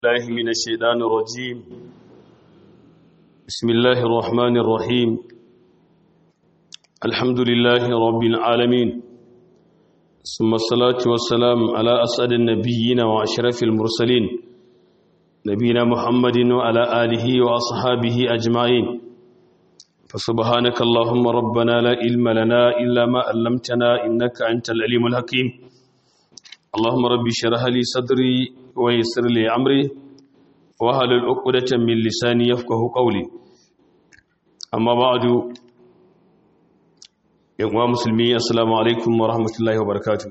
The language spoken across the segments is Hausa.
الله من الشيطان الرجيم بسم الله الرحمن الرحيم الحمد لله رب العالمين ثم الصلاة والسلام على أسعد النبيين وأشرف المرسلين نبينا محمد وعلى آله وأصحابه أجمعين فسبحانك اللهم ربنا لا علم لنا إلا ما علمتنا إنك أنت العليم الحكيم اللهم رب اشرح لي صدري ويسر لي امري واحلل عقدة من لساني يفقهوا قولي اما بعد يا مسلمي السلام عليكم ورحمه الله وبركاته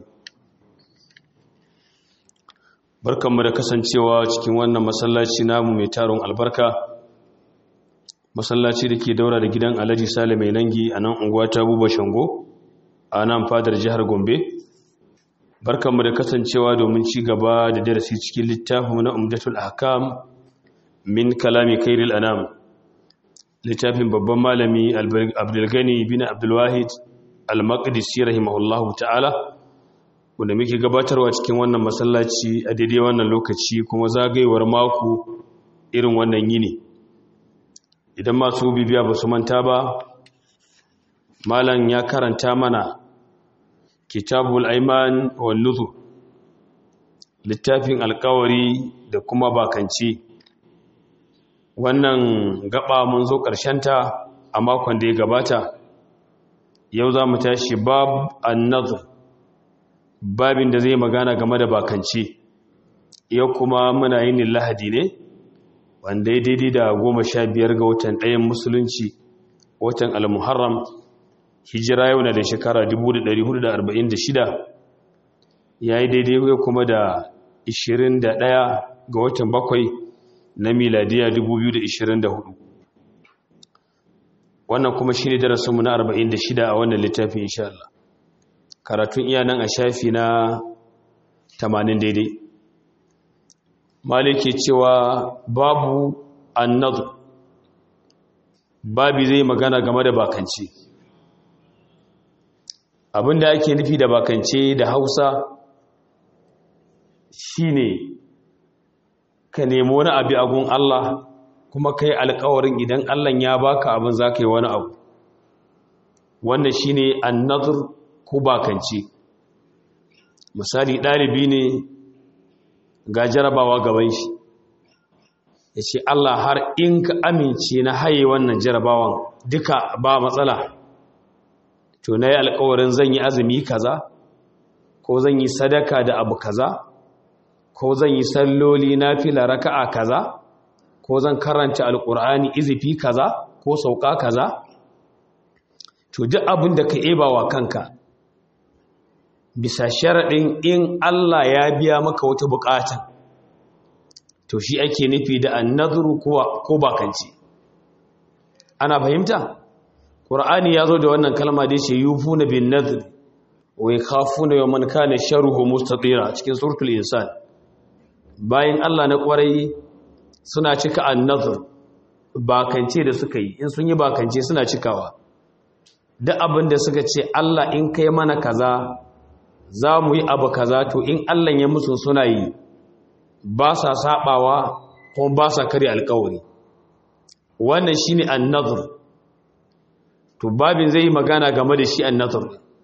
barkanmu da kasancewa cikin wannan masallaci namu mai taron albarka masallaci da ke daura da gidan alhaji sale mai nangi a nan unguwa ta buba shango a nan fadar jihar gombe barkanmu da kasancewa domin ci gaba da darasi cikin littafin na umdatul ahkam min kalami kairil anam littafin babban malami abdulgani bin abdulwahid al-maqdisi rahimahullahu ta'ala wanda muke gabatarwa cikin wannan masallaci a daidai wannan lokaci kuma zagayewar mako irin wannan yini idan masu bibiya ba su manta ba malam ya karanta mana kitabul aiman wal nuzur littafin alkawari da kuma bakanci wannan gaba mun zo ta a makon da ya gabata yau za mu tashi bab an-nazr babin da zai magana game da bakanci yau kuma muna yin lahadi ne wanda ya daidai da goma sha biyar ga watan ɗayan musulunci watan al-muharram hijira yau na da shekara 1446 ya yi daidai kuma da 21 ga watan bakwai na miladiya 2024 wannan kuma shi ne darasinmu na 46 a wannan littafin insha Allah karatun iya nan a shafi na 80 daidai maliki cewa babu annadu babi zai magana game da bakanci abinda ake nufi da bakance da hausa shine ka nemi wani abu a gun Allah kuma kai alkawarin idan Allah ya baka abin za ka yi wani abu wannan shine annazur ko bakance misali ɗalibi ne ga jarabawa gaban shi ya ce Allah har in ka amince na haye wannan jarabawan duka ba matsala to na yi alkawarin zan yi azumi kaza ko zan yi sadaka da abu kaza ko zan yi salloli na fila raka'a kaza ko zan karanta alkur'ani izifi kaza ko sauka kaza to duk abin da ka eba wa kanka bisa sharaɗin in Allah ya biya maka wata buƙata to shi ake nufi da annadhuru ko bakanci ana fahimta Qur'ani ya zo da wannan kalma da yace yufuna bin nadhr wa yakhafuna yawman kana sharruhu mustatira cikin suratul insan bayan Allah na kwarai suna cika an-nadhr bakance da suka yi in sun yi bakance suna cikawa duk abin da suka ce Allah in kai mana kaza za mu yi abu kaza to in Allah ya musu suna yi ba sa sabawa ko ba sa kare alƙawari wannan shine an-nadhr to babin zai yi magana game da shi annatar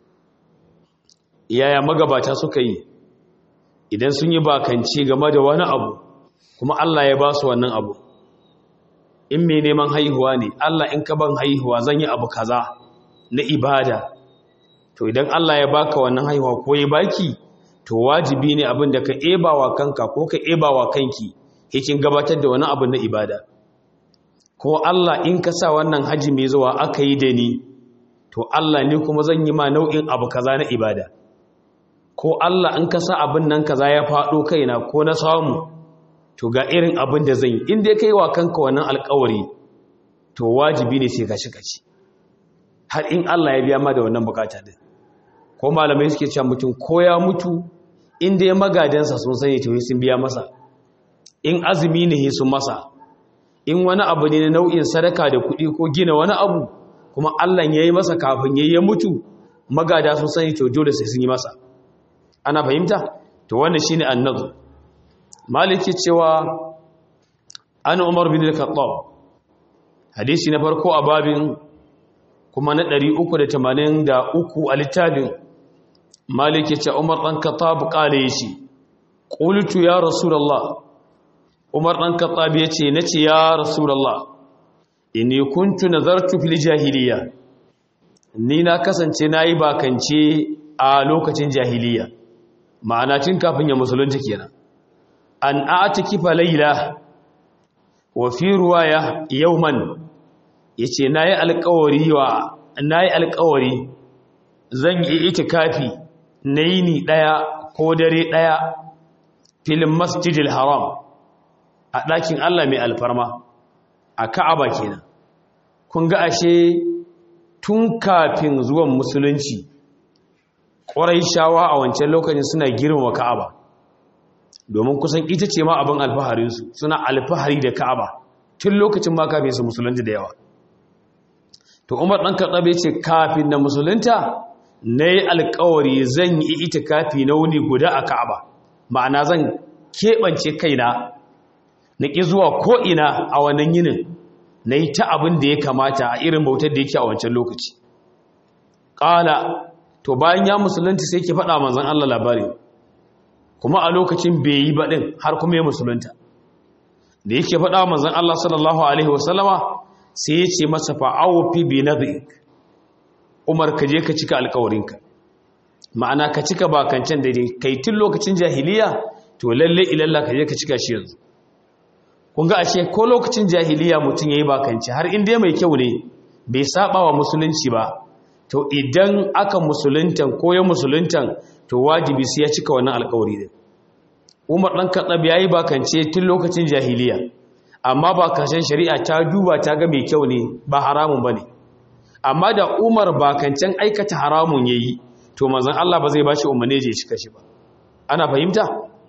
yaya magabata suka yi idan sun yi bakanci game da wani abu kuma Allah ya ba su wannan abu in mai neman haihuwa ne Allah in ka ban haihuwa zan yi abu kaza na ibada to idan Allah ya baka wannan haihuwa ko ya baki to wajibi ne abin da ka ebawa kanka ko ka ebawa kanki hikin gabatar da wani abu na ibada ko Allah in ka sa wannan haji mai zuwa aka yi da ni to Allah ne kuma zan yi ma nau'in abu kaza na ibada ko Allah in ka sa abin nan kaza ya faɗo kaina ko na samu to ga irin abin da zan yi in dai kai wa kanka wannan alƙawari to wajibi ne sai ka shi kaci har in Allah ya biya ma da wannan bukata din ko malamai suke cewa mutum ko ya mutu in dai magadansa sun sani to sun biya masa in azumi ne sun masa in wani abu ne na nau'in sadaka da kuɗi ko gina wani abu kuma Allah ya yi masa kafin ya yi mutu magada sun sani to dole sai sun yi masa ana fahimta to wannan shine annazu maliki cewa an umar bin al-khattab hadisi na farko a babin kuma na 383 a littafin malik ya ce umar dan khattab kale yace qultu ya rasulullah umar dan khattab yace nace ya rasulullah inni kuntu nazartu fil jahiliya ni na kasance nayi bakance a lokacin jahiliya ma'ana tun kafin ya musulunta kenan an a'tikifa layla wa fi ruwaya yawman yace nayi alƙawari wa nayi alƙawari zan yi itikafi nayi ni daya ko dare daya fil masjidil haram a ɗakin Allah mai alfarma a Ka'aba kenan kun ga ashe tun kafin zuwan musulunci shawa a wancan lokacin suna girmama Ka'aba domin kusan ita ce ma abin alfaharinsu suna alfahari da Ka'aba tun lokacin ma kafin su musulunta da yawa to Umar dan Khattab ce kafin na musulunta nayi alƙawari zan yi itikafi na wuni guda a Ka'aba ma'ana zan keɓance kaina na ƙi zuwa ko'ina a wannan yinin na yi ta abin da ya kamata a irin bautar da yake a wancan lokaci ƙala to bayan ya musulunta sai ke faɗa manzan Allah labari kuma a lokacin bai yi baɗin har kuma ya musulunta da yake faɗa manzan Allah sallallahu Alaihi wasallama sai ya ce masa fa'awofi bi na umar ka je ka cika alkawarinka ma'ana ka cika bakancan da kai tun lokacin jahiliya to lalle ilalla ka je ka cika shi yanzu kun ga ashe ko lokacin jahiliya mutum yayi bakanci har inda mai kyau ne bai saba wa musulunci ba to idan aka musuluntan ko ya musuluntan to wajibi sai ya cika wannan alƙawari din Umar dan Khattab yayi bakance tun lokacin jahiliya amma bakancen shari'a ta duba ta ga mai kyau ne ba haramun bane amma da Umar bakancen aikata haramun yayi to manzon Allah ba zai bashi umarni je cika shi ba ana fahimta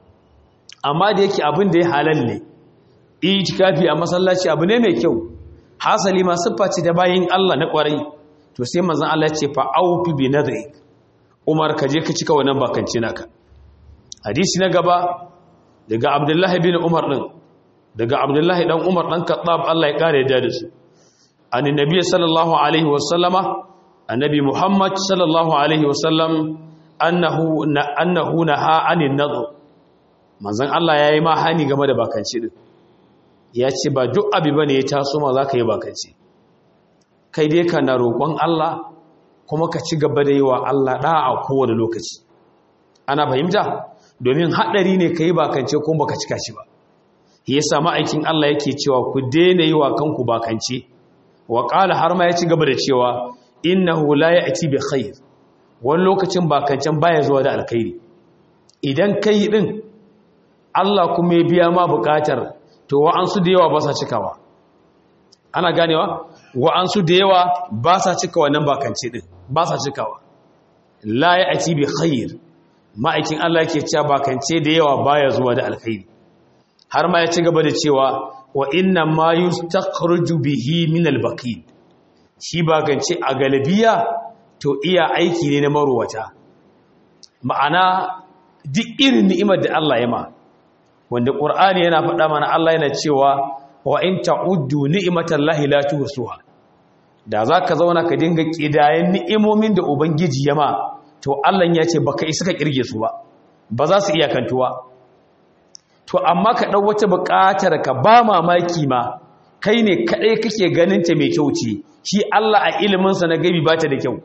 amma da yake abin da ya halal ne itikafi a masallaci abu ne mai kyau hasali ma siffa ce da bayin Allah na kwarai to sai manzon Allah ya ce fa aufi bi nadri Umar ka je ka cika wannan bakanci naka hadisi na gaba daga Abdullah bin Umar din daga Abdullah dan Umar dan Khattab Allah ya kare da su annabi sallallahu alaihi wasallama annabi Muhammad sallallahu alaihi wasallam annahu annahu naha anin nadr manzon Allah yayi ma hani game da bakanci din ya ce ba duk abi bane ya taso ma zaka yi bakanci kai dai kana roƙon Allah kuma ka ci gaba da yi wa Allah da'a kowane lokaci ana fahimta domin haɗari ne ka yi bakance kuma baka cika shi ba yasa ma'aikin Allah yake cewa ku daina yi wa kanku bakance wa qala har ma ya ci gaba da cewa innahu la ya'ti bi khair wani lokacin bakancen baya zuwa da alkhairi idan kai din Allah kuma ya biya ma bukatar to wa'ansu da yawa ba sa cikawa ana ganewa wa'ansu da yawa ba sa cika wannan bakance din ba sa cikawa la ya'ti bi khair ma'aikin Allah yake cewa bakance da yawa baya zuwa da alkhairi har ma ya ci gaba da cewa wa inna ma yustakhruju bihi min al-baqil shi bakance a galabiya to iya aiki ne na marwata ma'ana duk irin ni'imar da Allah ya ma wanda qur'ani yana faɗa mana Allah yana cewa wa in ta'uddu ni'matallahi la tuhsuha da zaka zauna ka dinga kidayen ni'imomin da ubangiji ya ma to Allah ya ce baka isa ka kirge su ba ba za su iya kantuwa to amma ka dau wata buƙatar ka ba mamaki ma kai ne kadai kake ganin ta mai kyau ce shi Allah a ilimin sa na gabi ba ta da kyau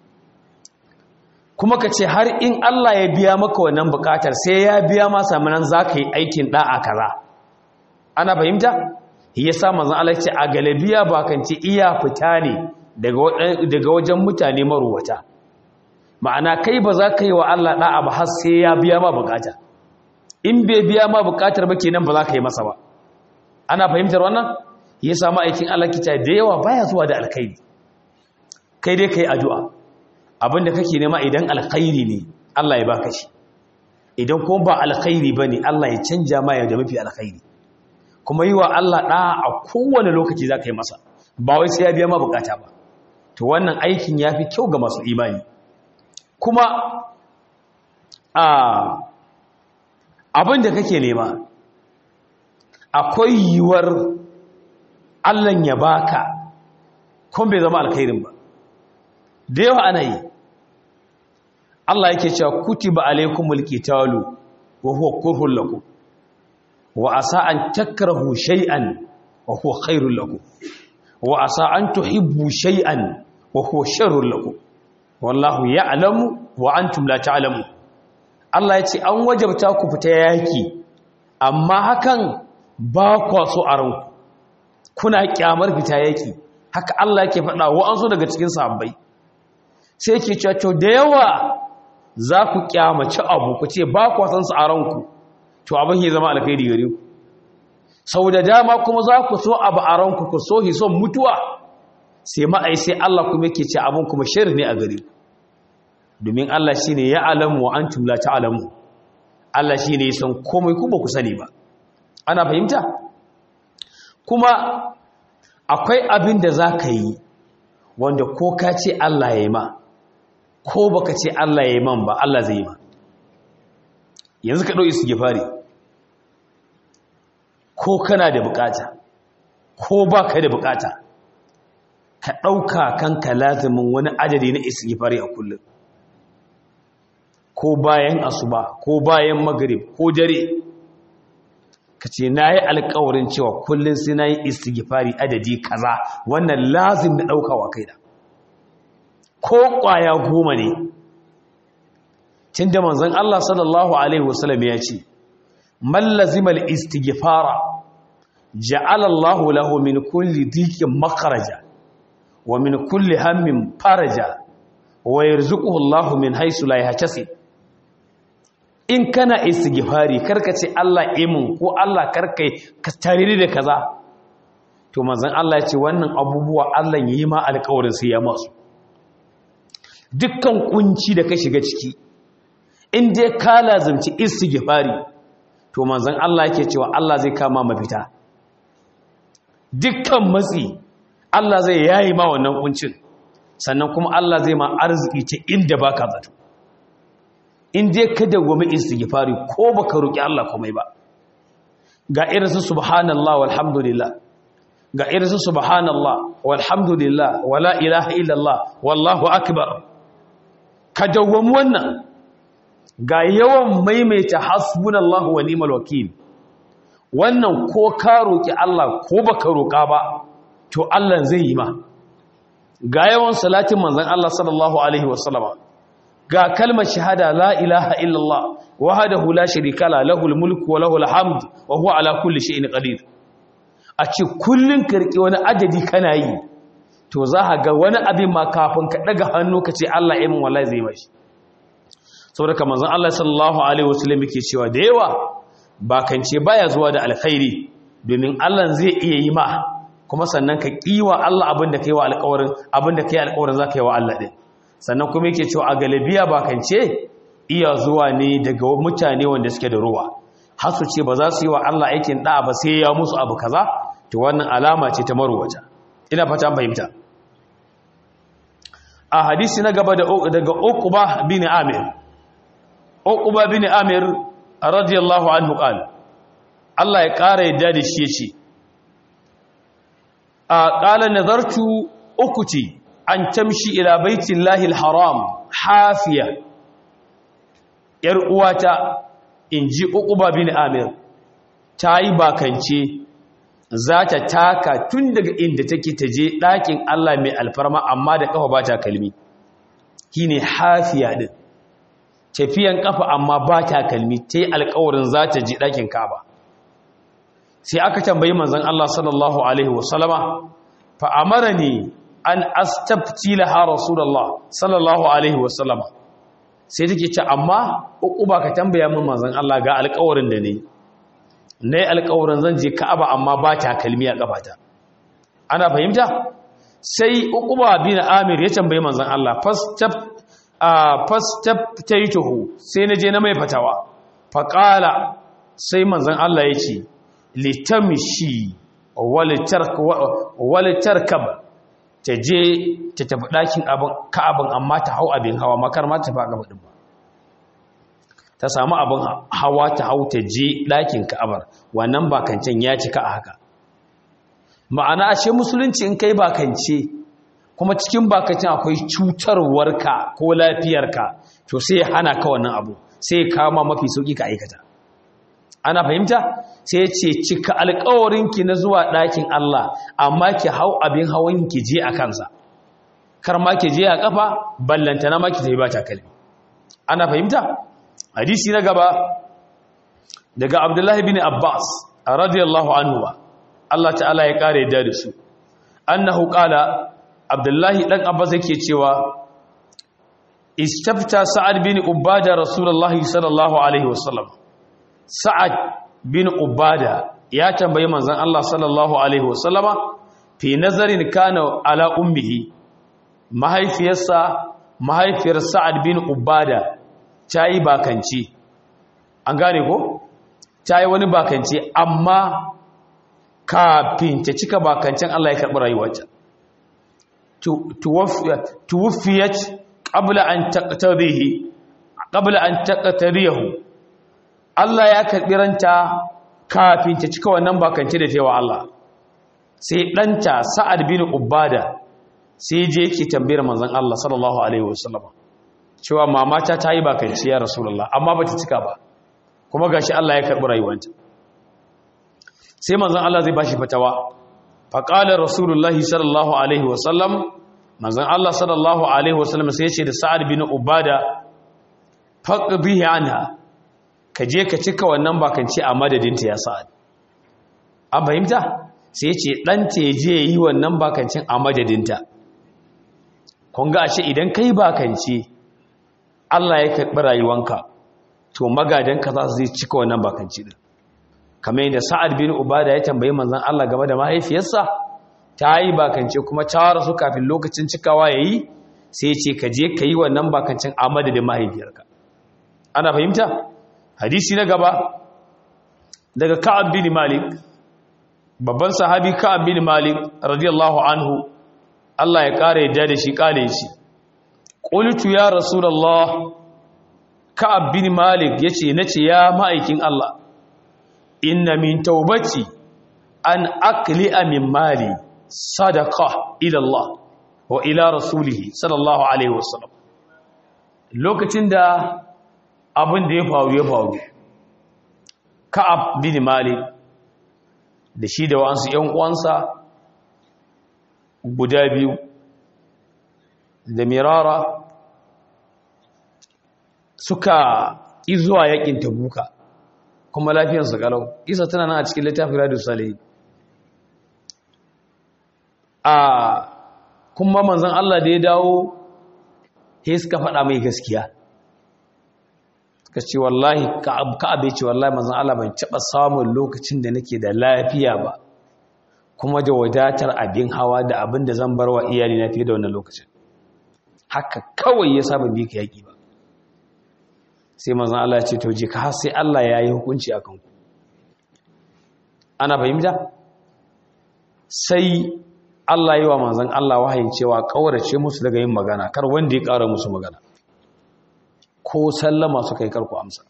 kuma ka ce har in Allah ya biya maka wannan buƙatar sai ya biya ma samanan zaka yi aikin da'a kaza ana fahimta yasa manzon Allah ya ce a galabiya ba kan ce iya fita ne daga daga wajen mutane maruwata ma'ana kai ba za ka yi wa Allah ɗa'a ba har sai ya biya ma bukata in bai biya ma bukatar ba kenan ba za ka yi masa ba ana fahimtar wannan ya samu aikin Allah kita da yawa baya zuwa da alkhairi kai dai kai addu'a abinda kake nema idan alkhairi ne Allah ya baka shi idan kuma ba alkhairi bane Allah ya canja ma ya da mafi alkhairi kuma yi wa Allah ɗa'a a kowane lokaci za ka yi masa ba wai sai ya biya ma bukata ba to wannan aikin ya fi kyau ga masu imani kuma abin da kake nema akwai yiwuwar Allah ya baka kun bai zama alkhairin ba da yawa ana yi Allah yake cewa kutiba alaikumul qitalu wa huwa kurhun lakum wa asa an takrahu shay'an wa huwa khairul lakum wa asa an tuhibbu shay'an wa huwa sharrul lakum wallahu ya'lamu wa antum la ta'lamun Allah ya ce an wajabta ku fita yaki amma hakan ba kwa so a ranku kuna kyamar fita yaki haka Allah yake faɗa wa an so daga cikin sahabbai sai yake cewa to da yawa za ku kyamaci abu ku ce ba kwa san su a ranku to abin ya zama alkhairi gare ku sau da dama kuma za ku so abu a ranku ku so hi son mutuwa sai ma'ai sai Allah kuma yake ce abin kuma shirin ne a gare ku domin Allah shi ne ya alamu wa antum la ta'lamu Allah shi ne san komai ku ba ku sani ba ana fahimta kuma akwai abin da za ka yi wanda ko ka ce Allah ya yi ma ko baka ce Allah ya yi man ba Allah zai yi ma yanzu ka ɗauki su fari ko kana da bukata ko baka da bukata ka ɗauka kanka lazimin wani adadi na istighfari a kullum ko bayan asuba ko bayan magrib ko dare ka ce na yi alkawarin cewa kullum sai na yi istighfari adadi kaza wannan lazim da ɗaukawa kai da ko ƙwaya goma ne tun da manzan Allah sallallahu Alaihi wasallam ya ce mallazimal istighfara ja'alallahu lahu min kulli dikin makaraja wa min kulli hammin faraja wa yarzuquhu Allahu min haythu la yahtasib in kana istighfari karka ce Allah imin ko Allah karkai ka tarire da kaza to manzon Allah ya ce wannan abubuwa Allah yayi ma alƙawarin sai ya masu dukkan kunci da ka shiga ciki in dai ka lazimci istighfari to manzon Allah yake cewa Allah zai kama mafita dukkan matsi Allah zai yayi ma wannan kuncin sannan kuma Allah zai ma arziki ta inda baka zato in dai ka dawwami istighfari ko baka roki Allah komai ba ga irin su subhanallah walhamdulillah ga irin su subhanallah walhamdulillah wala ilaha illallah wallahu akbar ka dawwami wannan ga yawan maimaita hasbunallahu wa ni'mal wakil wannan ko ka roki Allah ko baka roka ba to Allah zai yi ma ga yawan salatin manzon Allah sallallahu alaihi wasallama ga kalmar shahada la ilaha illallah wahdahu la sharika la lahul mulku wa lahul hamd wa huwa ala kulli shay'in qadir a ce kullun karki wani adadi kana yi to za ka ga wani abin ma kafin ka daga hannu ka ce Allah ya min wallahi zai mashi saboda kamar zan Allah sallallahu alaihi wasallam yake cewa da yawa ba kance baya zuwa da alkhairi domin Allah zai iya yi ma kuma sannan ka kiwa Allah abin da kai wa alƙawarin abin da kai alƙawarin za ka yi wa Allah din sannan kuma yake cewa a galibiya ba kance iya zuwa ne daga mutane wanda suke da ruwa har su ce ba za su yi wa Allah aikin da ba sai ya musu abu kaza to wannan alama ce ta marwata ina fata fahimta a hadisi na gaba daga Uqba bin Amir Uqba bin Amir radiyallahu anhu qala Allah ya kara yadda da shi yace a qala nazartu ukuti an tamshi ila baitillahi alharam hafiya yar uwata inji Uqba bin Amir tayi bakance za ta taka tun daga inda take ta je ɗakin Allah mai alfarma amma da ƙafa ba ta kalmi shi ne hafiya ɗin tafiyan ƙafa amma ba ta kalmi ta yi alƙawarin za ta je ɗakin kaba sai aka tambayi manzan Allah sallallahu Alaihi wasallama fa'amara ne an astabti laha rasulallah sallallahu Alaihi wasallama sai take ce amma uku ba ka tambaya min manzan Allah ga alƙawarin da ne na yi alkawarin zan je ka'aba amma ba ta kalmi a ƙafata ana fahimta sai uquba bin amir ya tambayi manzon Allah fastaf fastaf taituhu sai na je na mai fatawa faqala sai manzon Allah ya ce litamshi wal tarkab ta je ta tafi ɗakin abin ka'abin amma ta hau abin hawa makar ma ta faɗa din ba ta samu abin hawa ta hau ta je ɗakin ka'abar wannan bakancen ya cika a haka ma'ana ashe musulunci in kai bakance kuma cikin bakancen akwai cutarwarka ko lafiyarka to sai hana ka wannan abu sai kama mafi sauƙi ka aikata ana fahimta sai ce cika alƙawarinki na zuwa ɗakin Allah amma ki hau abin hawan ki je a kansa kar ma ki je a kafa ballantana ma ki tafi ba takalmi ana fahimta hadisi na gaba daga abdullahi bin abbas radiyallahu anhu Allah ta'ala ya kare da su annahu qala abdullahi dan abbas yake cewa istafta sa'ad bin ubada rasulullahi sallallahu alaihi wasallam sa'ad bin ubada ya tambayi manzon Allah sallallahu alaihi wasallama fi nazarin kana ala ummihi mahaifiyarsa mahaifiyar sa'ad bin ubada ta yi bakanci an gane ko ta yi wani bakanci amma kafin ta cika bakancin Allah ya karɓi rayuwarta tuwufiyat qabla an taqtarihi qabla an taqtarihu Allah ya karɓi ranta kafin ta cika wannan bakanci da tewa Allah sai ɗanta sa'ad bin ubada sai je yake tambayar manzon Allah sallallahu alaihi wasallam cewa mamata ta yi bakanci ya rasulullah amma bata cika ba kuma gashi Allah ya karbi rayuwanta sai manzon Allah zai bashi fatawa fa qala rasulullah sallallahu alaihi wasallam manzon Allah sallallahu alaihi wasallam sai ya ce da sa'ad bin ubada faqbihi anha ka je ka cika wannan bakanci a madadinta ya sa'ad an fahimta sai ya ce ɗanta ya je yi wannan bakancin a madadinta kun ga ashe idan kai bakanci Allah ya karɓi rayuwanka to magadanka za su zai cika wannan bakanci din kamar yadda Sa'ad bin Ubada ya tambayi manzon Allah game da mahaifiyarsa ta yi bakance kuma ta rasu kafin lokacin cikawa yayi sai ce ka je ka yi wannan bakancin a madadin mahaifiyarka ana fahimta hadisi na gaba daga Ka'ab bin Malik babban sahabi Ka'ab bin Malik radiyallahu anhu Allah ya ƙara yadda da shi ƙale shi ƙulitu ya rasulallah ka'ab bin malik ya ce na ce ya ma'aikin Allah inna min taubati an akli min mali sadaka ilallah wa ila rasulihi sallallahu alaihi wasallam lokacin da abin da ya faru ya faru ka'ab bin malik da shi da wa'ansu ‘yan uwansa guda biyu da mirara suka izuwa yakin tabuka kuma lafiyarsu kalau isa tana nan a cikin littafin radio salihi a kuma manzan Allah da ya dawo he suka faɗa mai gaskiya suka ce wallahi ka'abe ce wallahi manzan Allah ban taɓa samun lokacin da nake da lafiya ba kuma da wadatar abin hawa da abin da zan bar wa iyali na fiye da wannan lokacin haka kawai ya saba bi ka yaƙi ba sai manzan Allah ce to je ka har sai Allah ya yi hukunci a kanku ana fahimta sai Allah yi wa manzan Allah wahayin cewa ƙaurace musu daga yin magana kar wanda ya ƙara musu magana ko sallama suka yi karku amsa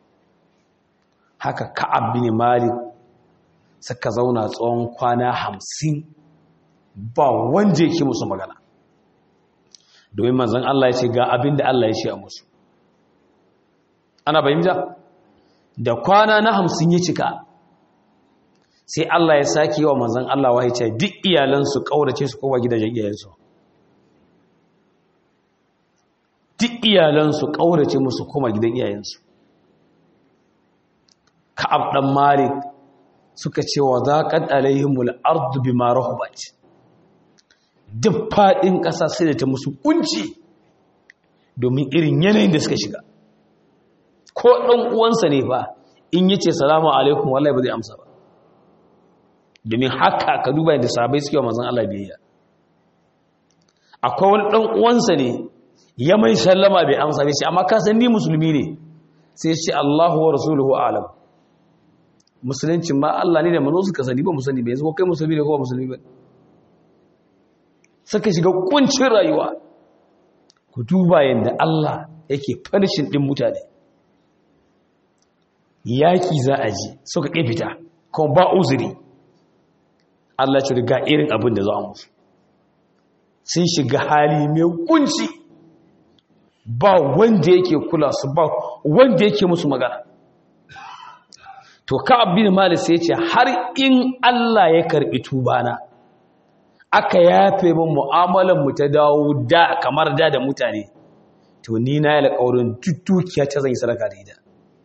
haka ka'ab bin malik suka zauna tsawon kwana hamsin ba wanda yake musu magana domin manzan Allah ya ce ga abin da Allah ya ce a musu ana bayyanta da kwana na hamsin ya cika sai Allah ya sake wa manzan Allah wa ce duk iyalansu ƙaurace su kowa gidajen iyayensu duk iyalansu ƙaurace musu koma gidan iyayensu ka'ab ɗan malik suka ce wa zaƙan alaihimul ardu bi ma rahubat duk faɗin ƙasa sai da ta musu kunci domin irin yanayin da suka shiga ko ɗan uwansa ne fa in yace salamu alaikum wallahi ba zai amsa ba domin haka ka duba yadda sahabbai suke wa manzon Allah biyayya akwai wani ɗan uwansa ne ya mai sallama bai amsa bai ce amma ka san ni musulmi ne sai ce Allahu wa rasuluhu a'lam musulunci ma Allah ne da manzo suka sani ba musulmi ba yanzu ko kai musulmi ne ko ba musulmi ba suka shiga kuncin rayuwa ku duba yadda Allah yake farshin din mutane yaki za a ji suka ƙi fita kuma ba uzuri Allah ce ga irin abin da za a musu sun shiga hali mai kunci ba wanda yake kula su ba wanda yake musu magana to ka'ab bin malik sai ya ce har in Allah ya karbi tubana aka yafe min mu'amalan mu ta dawo da kamar da da mutane to ni na yi alƙawarin dukiya ta zan yi sadaka da ita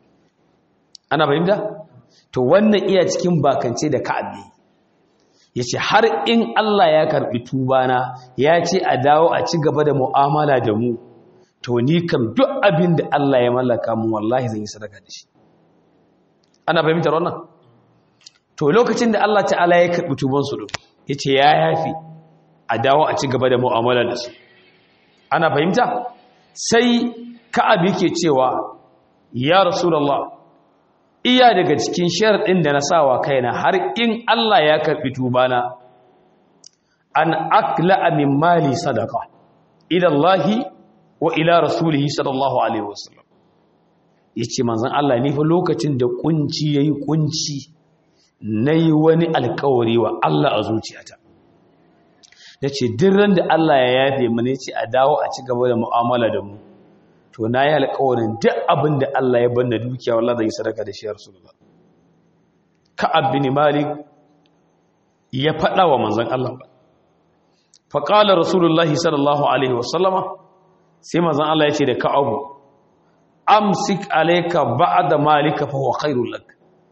ana fahimta to wannan iya cikin bakance da ka'ab ne yace har in Allah ya karbi tubana ya ce a dawo a ci gaba da mu'amala da mu to ni kam duk abin da Allah ya mallaka mu wallahi zan yi sadaka da shi ana fahimtar wannan to lokacin da Allah ta'ala ya karbi tuban su yace ya yafi a dawo a ci gaba da mu'amala da su ana fahimta sai ka'ab yake cewa ya rasulullah iya daga cikin sharadin da na sawa kaina har in Allah ya karbi tubana an akla min mali sadaqa ila Allah wa ila rasulihi sallallahu alaihi wasallam yace manzon Allah ne fa lokacin da kunci yayi kunci nayi wani alƙawari wa Allah a zuciyata yace duk ran da Allah ya yafe mu ne ce a dawo a ci gaba da mu'amala da mu to nayi alƙawarin duk abin da Allah ya banna dukiya wallahi zai sadaka da shi rasulullah ka'ab bin malik ya faɗa wa manzon Allah fa qala rasulullahi sallallahu alaihi wasallama sai manzon Allah ya ce da ka'abu amsik alayka ba'da malika fa huwa khairul lak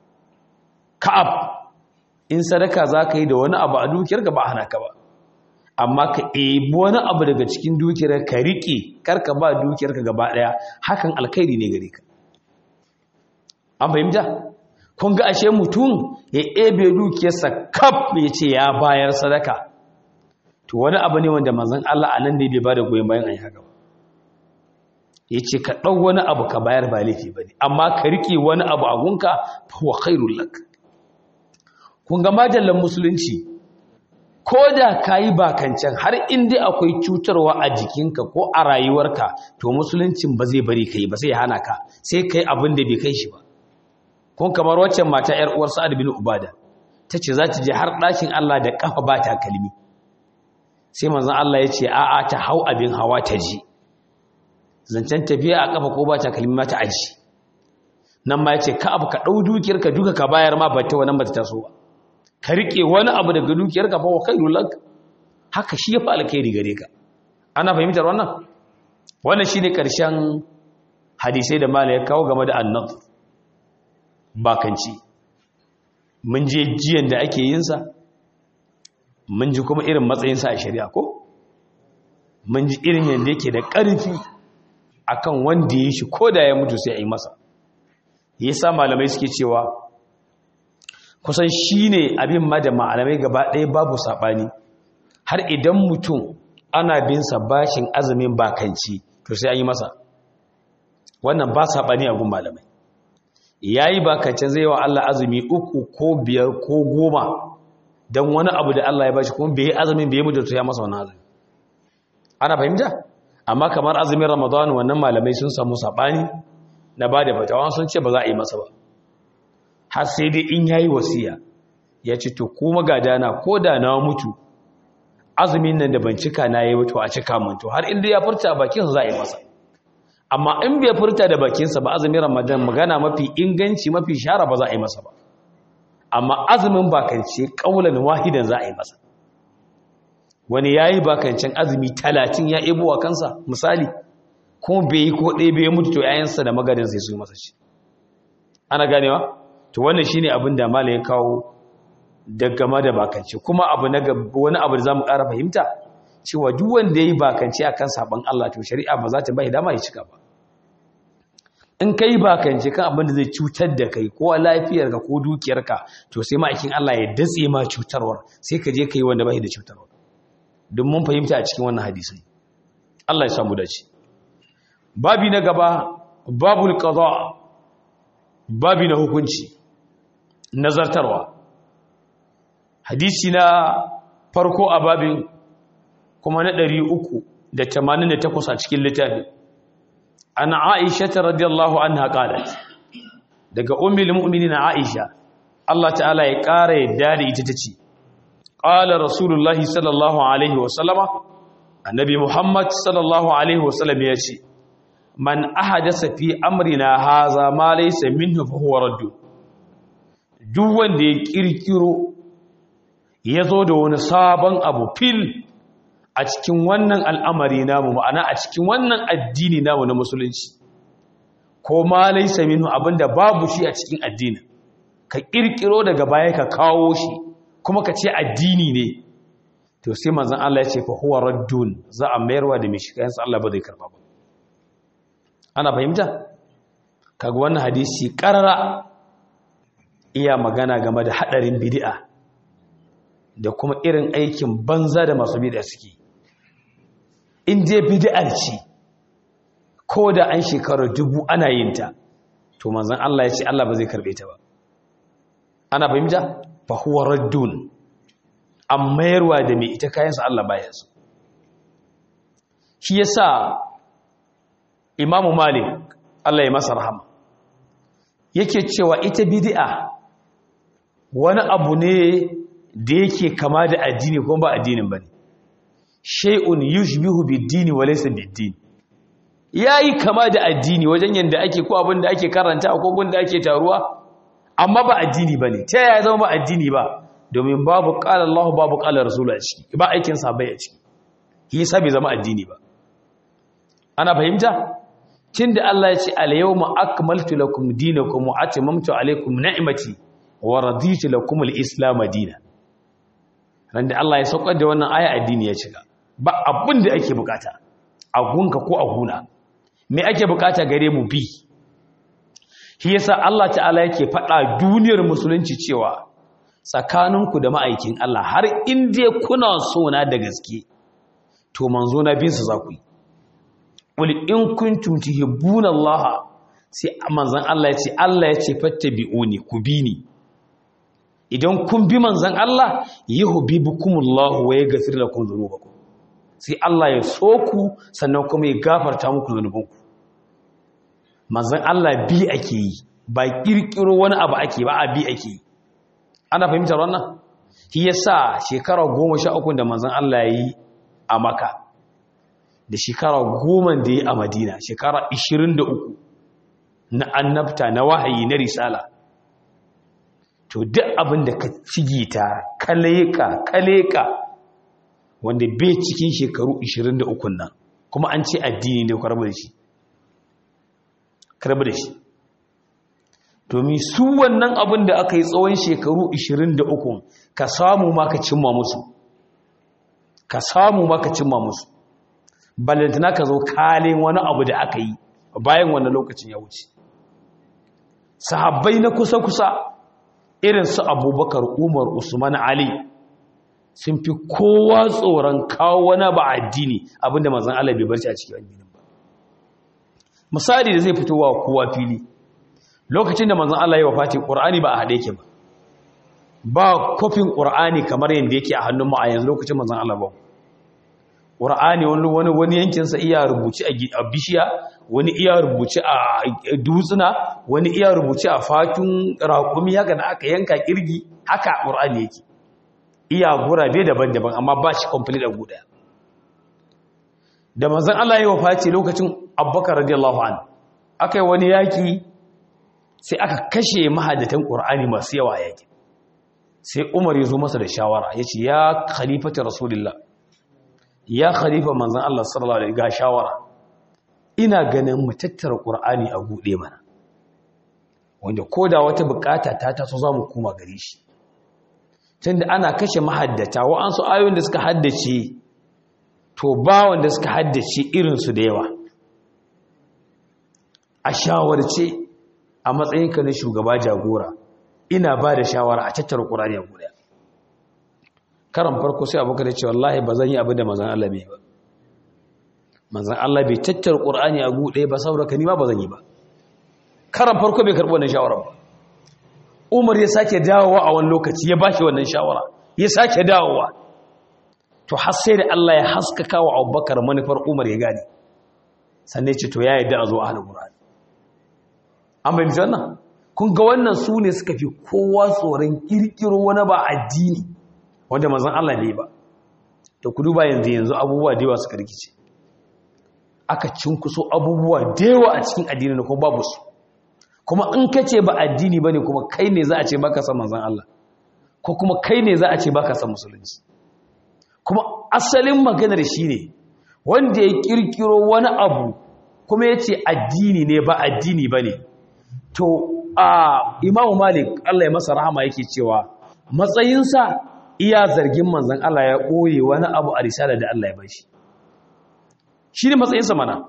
ka'ab in sadaka zaka yi da wani abu a dukiyarka ba hana ka ba amma ka ebi wani abu daga cikin dukiyar ka rike karka ba dukiyarka gaba daya hakan alkhairi ne gare ka an fahimta kun ga ashe mutum ya ebe dukiyarsa kaf ya ce ya bayar sadaka to wani abu ne wanda manzon Allah anan ne bai bada goyen bayan ayi haka ba ya ce ka ɗau wani abu ka bayar ba laifi ba ne amma ka riƙe wani abu a gunka wa khairul lak kun ga majallan musulunci ko da ka yi bakancan har inda akwai cutarwa a jikinka ko a rayuwarka to musuluncin ba zai bari ka yi ba sai hana ka sai ka yi abin da bai kai shi ba kun kamar waccan mata yar uwar sa'ad bin ubada ta ce za ta je har ɗakin allah da ƙafa ba ta kalmi sai manzon allah ya ce a'a ta hau abin hawa ta ji zancen tafiya a kafa ko ba ta kalmi mata aji nan ma ya ce ka abu ka ɗau dukiyarka duka ka bayar ma ba ta wannan ba ta taso ba ka riƙe wani abu daga dukiyarka ba wa kai lulak haka shi ya fi alkhairi gare ka ana fahimtar wannan wannan shi ne ƙarshen hadisai da mala ya kawo game da annab bakanci mun je jiyan da ake yinsa mun ji kuma irin matsayinsa a shari'a ko mun ji irin yadda yake da ƙarfi akan wanda ya shi ko da ya mutu sai a yi masa ya sa malamai suke cewa kusan shi ne abin ma da malamai gaba ɗaya babu saɓani har idan mutum ana binsa bashin azumin bakanci to sai an yi masa wannan ba saɓani a gun malamai ya yi bakancin zai wa Allah azumi uku ko biyar ko goma don wani abu da Allah ya bashi kuma bai yi azumin bai yi mutu ya masa wani azumi ana fahimta? amma kamar azumin ramadan wannan malamai sun samu saɓani na ba da fatawa sun ce ba za a yi masa ba har sai dai in yayi wasiya ya ce to kuma ga dana ko da na mutu azumin nan da ban cika na yi wato a cika mun to har inda ya furta bakinsa za a yi masa amma in bai furta da bakinsa ba azumin ramadan magana mafi inganci mafi shara ba za a yi masa ba amma azumin bakance kaulan wahidan za a yi masa wani ya yi bakancin azumi talatin ya ebo wa kansa misali kuma bai yi ko ɗaya bai mutu to yayansa da magadin sai su yi masa shi ana ganewa to wannan shine abin da malai ya kawo da game da bakance kuma abu na wani abu da zamu ƙara fahimta cewa duk wanda yayi bakance akan saban Allah to shari'a ba za ta bai dama ya cika ba in kai bakance kan abin da zai cutar da kai ko lafiyarka ko dukiyarka to sai ma'aikin Allah ya datse ma cutarwar sai ka je kai wanda bai da cutarwar don mun fahimta a cikin wannan hadisai Allah ya samu dace babi na gaba babul qada babi na hukunci nazartarwa hadisi na farko a babin kuma na 388 a cikin littafi ana aisha ta radiyallahu anha qalat daga ummul mu'minin Aisha Allah ta'ala ya ƙara yadda da ita tace qala rasulullahi sallallahu alaihi wa sallama annabi Muhammad sallallahu alaihi wa sallam ya ce man ahadasa fi amrina haza ma laysa minhu fa huwa raddu duk wanda ya kirkiro ya zo da wani sabon abu fil a cikin wannan al'amari namu ma'ana a cikin wannan addini namu na musulunci ko ma laisa minhu abinda babu shi a cikin addini ka kirkiro daga baya ka kawo shi kuma ka ce addini ne to sai manzon Allah ya ce fa huwa raddun za a mayarwa da mai shi kayan Allah ba zai karba ba ana fahimta kaga wannan hadisi karara iya magana game da hadarin bid'a da kuma irin aikin banza da masu bid'a suke in je bid'ar ce ko da an shekarar dubu ana yin ta to manzon Allah ya ce Allah ba zai karbe ta ba ana fahimta fa huwa raddun an mayarwa da mai ita kayansa Allah baya su shi yasa imamu malik Allah ya masa rahama yake cewa ita bid'a wani abu ne da yake kama da addini kuma ba addinin bane shay'un yushbihu bid-dini wa laysa bid-din yayi kama da addini wajen yanda ake ko abin da ake karanta ko gun da ake taruwa amma ba addini bane ta yaya zama ba addini ba domin babu qala Allah babu qala Rasul a ciki ba aikin sahabbai a ciki yasa bai zama addini ba ana fahimta tunda Allah ya ce al-yawma akmaltu lakum dinakum wa atamamtu alaykum ni'mati wa raditu lakum al-islam dinan randa Allah ya saukar da wannan aya addini ya shiga ba abin da ake bukata a gunka ko a guna me ake bukata gare mu bi shi yasa Allah ta'ala yake faɗa duniyar musulunci cewa tsakaninku da ma'aikin Allah har in dai kuna so na da gaske to manzo na bin su za ku yi qul in kuntum tuhibbuna Allah sai manzon Allah ya ce Allah ya ce fattabi'uni ku bi ni idan kun bi manzon Allah yuhibbukumullahu wa yaghfir lakum dhunubakum sai Allah ya so ku sannan kuma ya gafarta muku zunubanku manzon Allah bi ake yi ba kirkiro wani abu ake ba a bi ake yi ana fahimtar wannan shi yasa shekara 13 da manzon Allah yi a Makka da shekara 10 da yi a Madina shekara 23 na annabta na wahayi na risala to duk abin da ka cigita kaleka kaleka wanda bai cikin shekaru 23 nan kuma an ce addini ne karbar da shi karbar da shi domin su wannan abin da aka yi tsawon shekaru 23 ka samu ma ka cimma musu ka samu ma ka cimma musu balantana ka zo kalin wani abu da aka yi bayan wannan lokacin ya wuce sahabbai na kusa-kusa irin su abubakar umar usman ali sun fi kowa tsoron kawo wani ba addini abinda mazan Allah bai barci a cikin addinin ba misali da zai fito wa kowa fili lokacin da manzon Allah ya wafati Qur'ani ba a hade yake ba ba kofin Qur'ani kamar yanda yake a hannun mu a yanzu lokacin manzon Allah ba Qur'ani wani wani wani yankin sa iya rubuci a bishiya wani iya rubuci a dutsuna wani iya rubuci a fatun raƙumi haka da aka yanka kirgi haka Qur'ani yake iya gurabe daban-daban amma ba shi complete a guda da manzon Allah ya wafati lokacin Abubakar radiyallahu anhu akai wani yaki sai aka kashe mahadatan ƙur'ani masu yawa yake sai umar ya zo masa da shawara ya ce ya khalifata rasulullah ya khalifa manzan Allah sallallahu alaihi ga shawara ina ganin mu tattara ƙur'ani a buɗe mana wanda ko da wata bukata ta taso za mu koma gare shi tunda ana kashe mahaddata wa'ansu ayoyin da suka haddace to ba wanda suka haddace irinsu da yawa a shawarce a matsayinka na shugaba jagora ina ba da shawara a tattara ƙurani a guda karan farko sai abokan da ce wallahi ba zan yi abin da manzan Allah bai ba manzan Allah bai tattara ƙurani a guda ba saboda ka nima ba zan yi ba karan farko bai karɓi wannan shawara ba umar ya sake dawowa a wani lokaci ya bashi wannan shawara ya sake dawowa to har sai da Allah ya haskaka wa abubakar manufar umar ya gane sannan ce to ya yadda a zo a hana ƙurani an bai wannan kun ga wannan su ne suka fi kowa tsoron kirkiro wani ba addini wanda manzon Allah ne ba to ku duba yanzu yanzu abubuwa da yawa suka rikice aka cinkuso abubuwa da yawa a cikin addini ne kuma babu su kuma in ka ce ba addini bane kuma kai ne za a ce baka san manzon Allah ko kuma kai ne za a ce baka san musulunci kuma asalin maganar shine wanda ya kirkiro wani abu kuma ya ce addini ne ba addini bane to a imamu malik Allah ya masa rahama yake cewa matsayinsa iya zargin manzan Allah ya ɓoye wani abu a risala da Allah ya bashi shi ne matsayinsa mana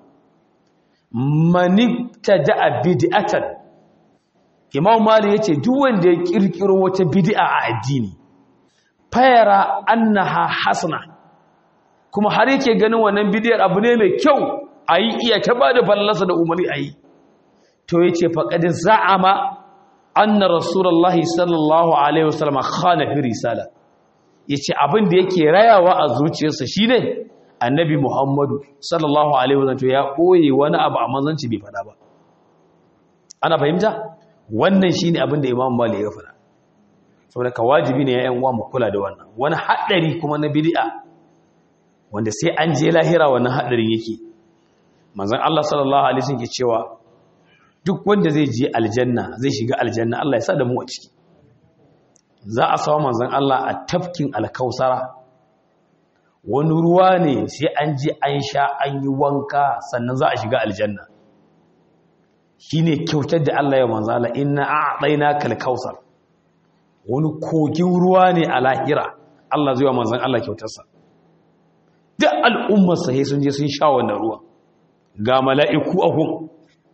manita da'a bid'atan imamu malik ya ce duk wanda ya kirkiro wata bid'a a addini fayara annaha hasana kuma har yake ganin wannan bidiyar abu ne mai kyau a yi iya ta ba da fallasa da umarni a yi to ya ce faƙaɗi za'ama anna rasulallah sallallahu alaihi wasallam khana fi risala ya ce abin da yake rayawa a zuciyarsa shi ne annabi muhammadu sallallahu alaihi wasallam to ya ɓoye wani abu a manzanci bai faɗa ba ana fahimta wannan shi ne abin da imam mali ya faɗa saboda ka wajibi ne ya yan uwa mu kula da wannan wani haɗari kuma na bid'a wanda sai an je lahira wannan haɗarin yake manzon Allah sallallahu alaihi wasallam ke cewa duk wanda zai je aljanna zai shiga aljanna Allah ya sa da mu a ciki za a sawa manzon Allah a tafkin alkausara wani ruwa ne sai an je an sha an yi wanka sannan za a shiga aljanna shine kyautar da Allah ya manzon Allah inna a'tainaka alkausar wani kogin ruwa ne a lahira Allah zai wa manzon Allah kyautarsa duk al'ummar sai sun je sun sha wannan ruwa ga mala'iku a gun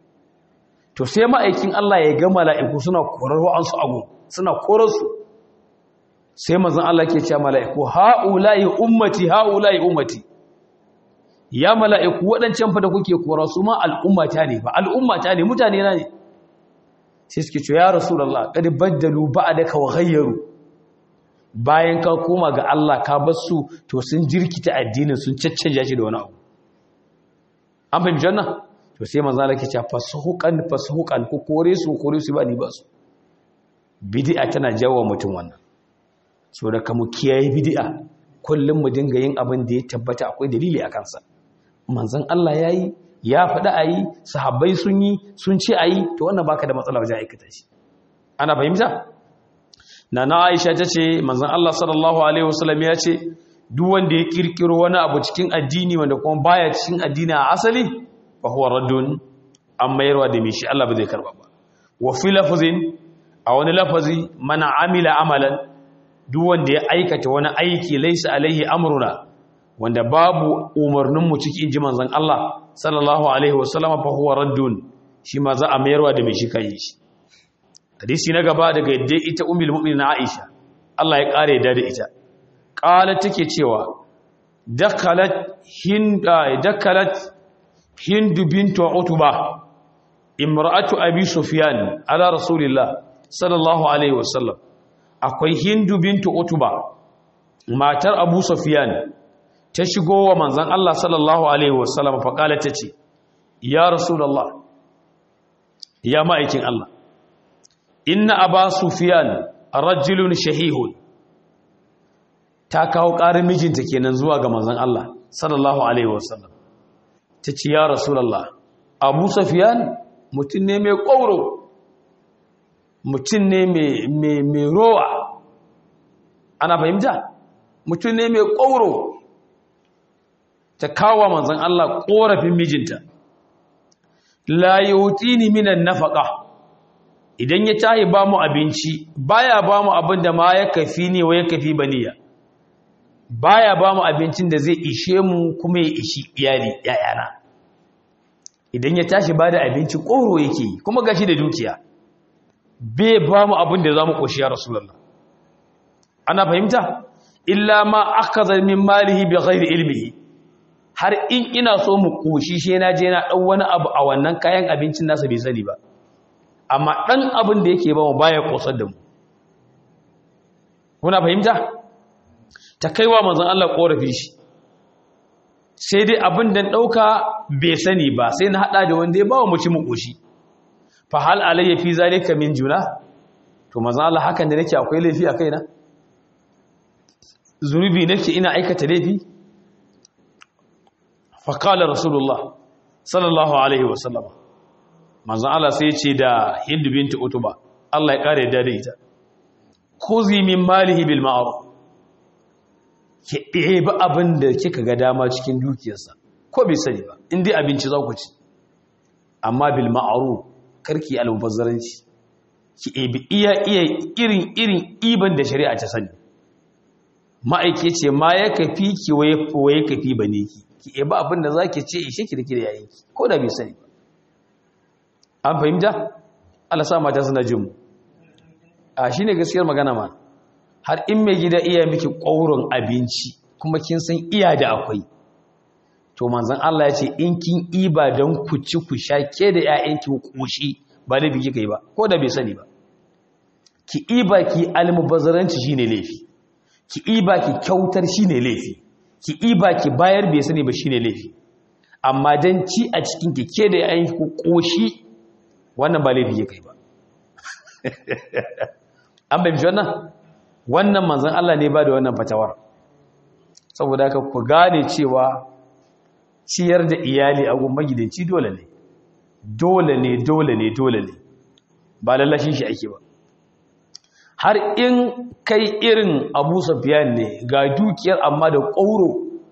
to sai ma'aikin Allah ya ga mala'iku suna korar wa'ansu abu suna korar su sai mazan Allah ke cewa mala'iku ha'ula'i ummati ha'ula'i ummati ya mala'iku waɗancan fa da kuke kora su ma al'ummata ne ba al'ummata ne mutane na ne sai suke cewa ya rasulullah qad baddalu ba'daka wa ghayyaru bayan ka koma ga Allah ka bar su to sun jirkita addinin sun caccanja shi da wani abu an fahimci wannan to sai manzo Allah ke cewa fasuhuqan fasuhuqan ku kore su kore su ba ni ba su bid'a tana jawo mutum wannan so da kamu kiyaye bid'a kullum mu dinga yin abin da ya tabbata akwai dalili a kansa manzon Allah yayi ya faɗi ayi sahabbai sun yi sun ce ayi to wannan baka da matsala wajen aikata shi ana fahimta nana Aisha tace manzon Allah sallallahu alaihi wasallam ya ce duk wanda ya kirkiro wani abu cikin addini wanda kuma baya cikin addini a asali fa huwa raddun an mayarwa da mishi Allah ba zai karba ba wa fi lafazin a wani lafazi mana amila amalan duk wanda ya aikata wani aiki laisa alaihi amruna wanda babu umarnin mu cikin ji manzon Allah sallallahu alaihi wasallam fa huwa raddun shi ma za a mayarwa da mishi kai shi hadisi na gaba daga yadda ita ummul mu'minin Aisha Allah ya kare da ita ƙala take cewa dakalat hindu bintu utuba imra'atu abi sufyan ala rasulillah sallallahu alaihi wasallam akwai hindu bintu utuba matar abu sufyan ta shigo wa manzon Allah sallallahu alaihi wasallam fa ƙala tace ya rasulullah ya ma'aikin Allah inna aba sufyan rajulun shahihun ta kawo ƙarin mijinta kenan zuwa ga manzon Allah sallallahu alaihi wasallam ta ce ya rasulullah abu safiyan mutum ne mai ƙwauro mutum ne mai rowa ana fahimta mutum ne mai ƙwauro ta kawo manzon Allah ƙorafin mijinta la yutini minan nafaqa idan ya tahi ba mu abinci baya ba mu abin da ma ya kafi ne wa ya kafi baniya baya ba mu abincin da zai ishe mu kuma ya ishi iyali yayana idan ya tashi ba da abinci ƙoro yake yi kuma gashi da dukiya bai ba mu abin da za mu ƙoshi ya rasulallah ana fahimta illa ma aka zarmin malihi bi ghairi ilmihi har in ina so mu ƙoshi shi na je na ɗan wani abu a wannan kayan abincin nasa bai sani ba amma ɗan abin da yake ba mu baya ƙosar da mu kuna fahimta ta kaiwa manzon Allah korafi shi sai dai abin da dauka bai sani ba sai na hada da wanda ya bawa mu ci mu koshi fa hal alayya fi zalika min juna to manzon Allah hakan da nake akwai laifi a kaina zunubi nake ina aikata laifi fa qala rasulullah sallallahu alaihi wasallam manzon Allah sai ya ce da Hind binti Utuba Allah ya kare da ita khuzi min malihi bil ma'ruf ki ɗebi abin da kika ga dama cikin dukiyarsa ko bai sani ba in dai abinci za ku ci amma bil ma'ruf karki almubazzaranci ki ɗebi iya iya irin irin iban da shari'a ta sani ma'aike ce ma ya kafi ki waye waye kafi bane ki ki ɗebi abin da zaki ce ishe ki da ki da yayinki ko da bai sani ba an fahimta Allah sa mata suna jin mu a shine gaskiyar magana ma har in mai gida iya miki ƙaurin abinci kuma kin san iya da akwai to manzon Allah ya ce in kin iba don ku ci ku sha ke da ƴaƴanki koshi ba laifi kika yi ba ko da bai sani ba ki iba ki almubazzaranci shine laifi ki iba ki kyautar shine laifi ki iba ki bayar bai sani ba shine laifi amma dan ci a cikin ki ke da ƴaƴanki koshi wannan ba laifi kika yi ba an bai wannan wannan manzan Allah ne ba da wannan fatawar saboda haka ku gane cewa ciyar da iyali a gun magidanci dole ne dole ne dole ne dole ne ba lallashin shi ake ba har in kai irin abu safiyan ne ga dukiyar amma da ƙauro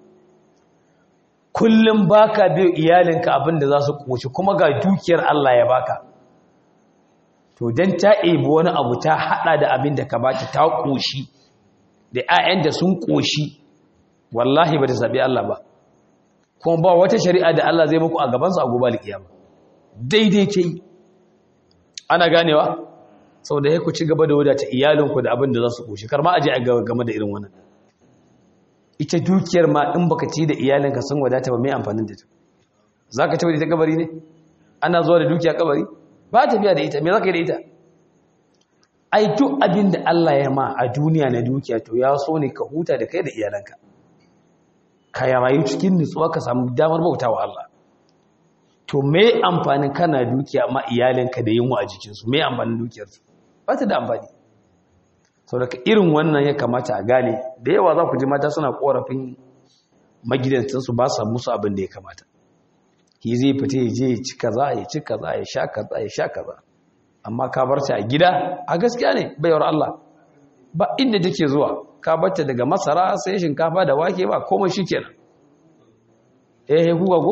kullum baka biyo iyalinka abin da za su ƙoci kuma ga dukiyar Allah ya baka to don ta ebi wani abu ta hada da abin da ka bata ta ƙoshi da 'ya'yan da sun ƙoshi wallahi ba ta zaɓi Allah ba kuma ba wata shari'a da Allah zai muku a gabansu a gobe alƙiyama daidai ce ana ganewa sau da ya ku ci gaba da wadata iyalinku da abin da za su ƙoshi kar ma a je a game da irin wannan ita dukiyar ma in baka ci da iyalinka sun wadata ba mai amfanin da ta za ka taɓa da ita kabari ne ana zuwa da dukiya kabari ba tafiya da ita me za ka yi da ita ai duk abin da Allah ya ma a duniya na dukiya to ya so ne ka huta da kai da iyalanka ka ya rayu cikin nutsuwa ka samu damar bauta wa Allah to me amfanin kana dukiya amma iyalinka da yunwa a jikinsu me amfanin dukiyarsu ba ta da amfani sau daga irin wannan ya kamata a gane da yawa za ku ji mata suna korafin magidancinsu ba sa musu abin da ya kamata ki zai fita ya je ya ci kaza ya ci kaza ya sha kaza ya sha kaza amma ka bar ta a gida a gaskiya ne bayar Allah ba inda take zuwa ka bar ta daga masara sai shinkafa da wake ba komai shikenan eh ku ga go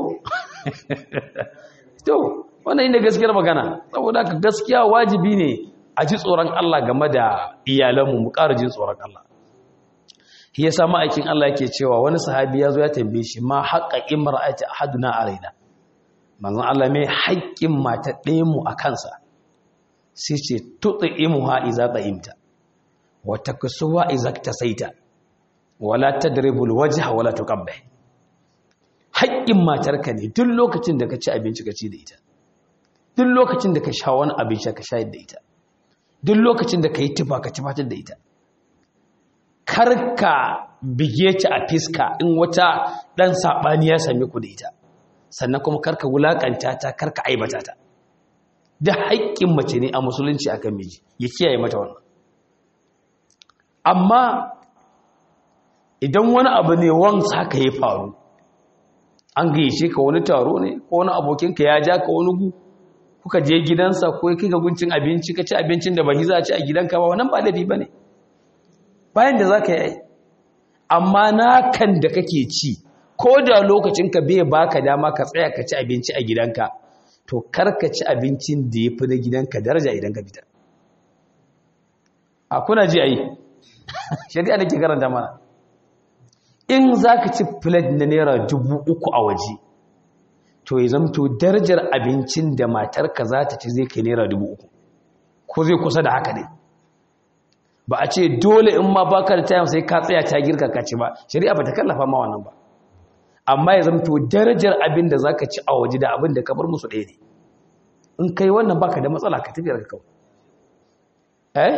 to wannan inda gaskiyar magana saboda ka gaskiya wajibi ne a ji tsoron Allah game da iyalanmu mu ƙara jin tsoron Allah shi yasa ma'aikin Allah yake cewa wani sahabi ya zo ya tambaye shi ma haqqa imra'ati ahaduna alaina manzon Allah mai haƙƙin mata ɗaya mu a kansa sai ce tut'imuha idza ta'imta wa taksuwa idza tasaita wala tadribul wajha wala tuqabbih haƙƙin matarka ne duk lokacin da ka ci abinci ka ci da ita duk lokacin da ka sha wani abin sha ka shayar da ita duk lokacin da ka yi tufa ka tufatar da ita karka bige ta a fiska in wata ɗan saɓani ya same ku da ita sannan kuma karka wulaƙanta ta karka aibata ta da haƙƙin mace ne a musulunci akan miji ya kiyaye mata wannan amma idan wani abu ne wansa haka ya faru an gayyace ka wani taro ne ko wani abokinka ya ja ka wani gu kuka je gidansa ko ya kika guncin abinci ka ci abincin da ba za a ci a gidanka ba wannan ba laifi ba ne bayan da za ka yi amma na kan da kake ci ko da lokacinka bai baka dama ka tsaya ka ci abinci a gidanka to kar ka ci abincin da ya fi na gidanka daraja idan ka fita a kuna ji a yi shari'a da ke karanta mana in za ka ci filet na naira dubu uku a waje to ya zamto darajar abincin da matarka za ta ci zai kai naira dubu uku ko zai kusa da haka ne ba a ce dole in ma baka da tayan sai ka tsaya ta girka ka ci ba shari'a ba ta kallafa ma wannan ba amma ya zamto darajar abin da zaka ci a waje da abin da ka bar musu ɗaya ne in kai wannan baka da matsala ka tafiyar ka kawai eh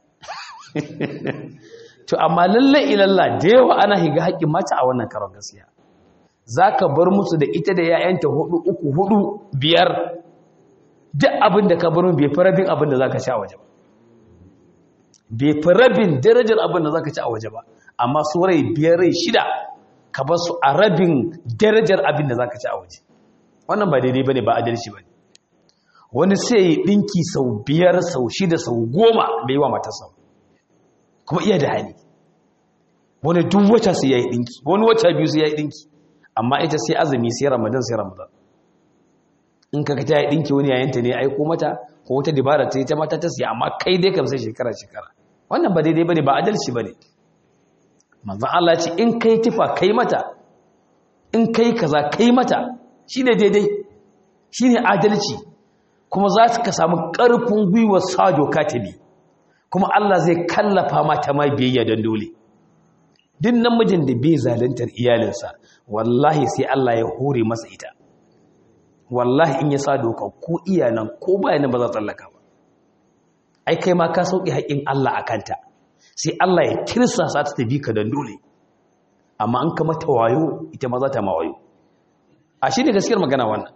to amma lalle ilalla da yawa ana higa haƙƙin mata a wannan karon gaskiya zaka bar musu da ita da 'ya'yanta hudu uku hudu biyar duk abin da ka baro bai fi rabin abin da za ka ci a waje ba bai fi rabin darajar abin da za ka ci a waje ba amma su rai biyar rai shida ka ba su a rabin darajar abin da za ka ci a waje wannan ba daidai ba ne ba adalci ba ne wani sai yi ɗinki sau biyar sau shida sau goma da yi wa matasa kuma iya da hali wani duk wata sai ya yi ɗinki wani wata biyu sai ya yi ɗinki amma ita sai azumi sai ramadan sai ramadan in ka ta yi ɗinki wani yayanta ne aiko mata ko wata dabara ta yi ta mata ta siya amma kai dai kam sai shekara shekara wannan ba daidai bane ba adalci bane manzon Allah ce in kai tufa kai mata in kai kaza kai mata shine daidai shine adalci kuma za ka samu ƙarfin gwiwar sajo katibi kuma Allah zai kallafa mata ma biyayya don dole duk namijin da bai zaluntar iyalinsa wallahi sai Allah ya hore masa ita wallahi in ya sa doka ko iyalan ko bayanan ba za tsallaka ba ai kai ma ka sauki haƙin Allah a kanta sai Allah ya tirsasa ta tabi ka don dole amma an kama ta wayo ita ma za ta ma wayo a shi ne gaskiyar magana wannan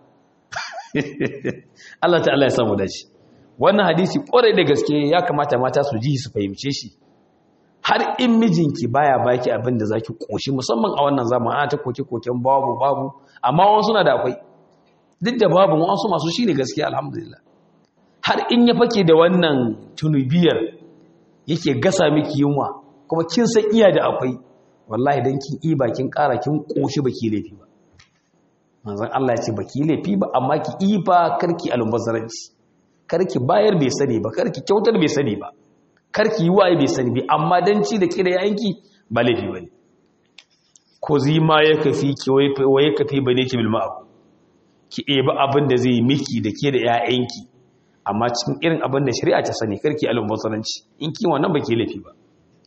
Allah ta'ala ya samu dace wannan hadisi kwarai da gaske ya kamata mata su ji su fahimce shi har in mijinki baya baki abin da zaki koshi musamman a wannan zaman ana ta koke koken babu babu amma wasu suna da akwai duk da babu wasu masu shine gaskiya alhamdulillah har in ya fake da wannan tunubiyar yake gasa miki yunwa kuma kin san iya da akwai wallahi dan kin iba kin ƙara kin koshi baki laifi ba manzon Allah ya ce baki laifi ba amma ki iba karki almubazzaranci karki bayar bai sani ba karki kyautar bai sani ba karki yi waye bai sani ba amma dan ci da kira yayanki ba laifi bane ko zima ya kafi ki waye kafi bane ki bil ma'ruf ki eba abin da zai miki da ke da yayanki amma cikin irin abin da shari'a ta sani karki almubazzaranci in ki wannan baki laifi ba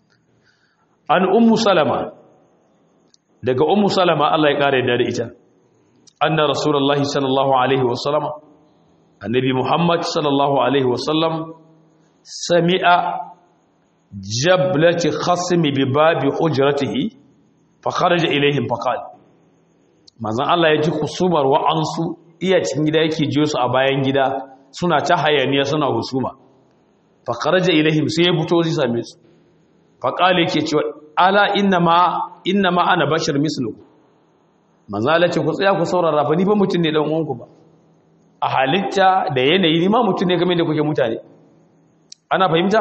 an ummu salama daga ummu salama Allah ya kare da ita anna rasulullahi sallallahu alaihi wasallam annabi muhammad sallallahu alaihi wasallam sami'a jablati khasmi bi babi hujratihi fa kharaja ilaihim fa qala manzon Allah ya ji husumar wa ansu iya cikin gida yake jiyo su a bayan gida suna ta hayaniya suna husuma fa kharaja ilaihim sai ya fito zai same su fa qala yake cewa ala inna ma inna ma ana bashar mislukum manzala ce ku tsaya ku saurara fa ni ba mutum ne dan uwanku ba a halitta da yanayi ni ma mutum ne game da kuke mutane ana fahimta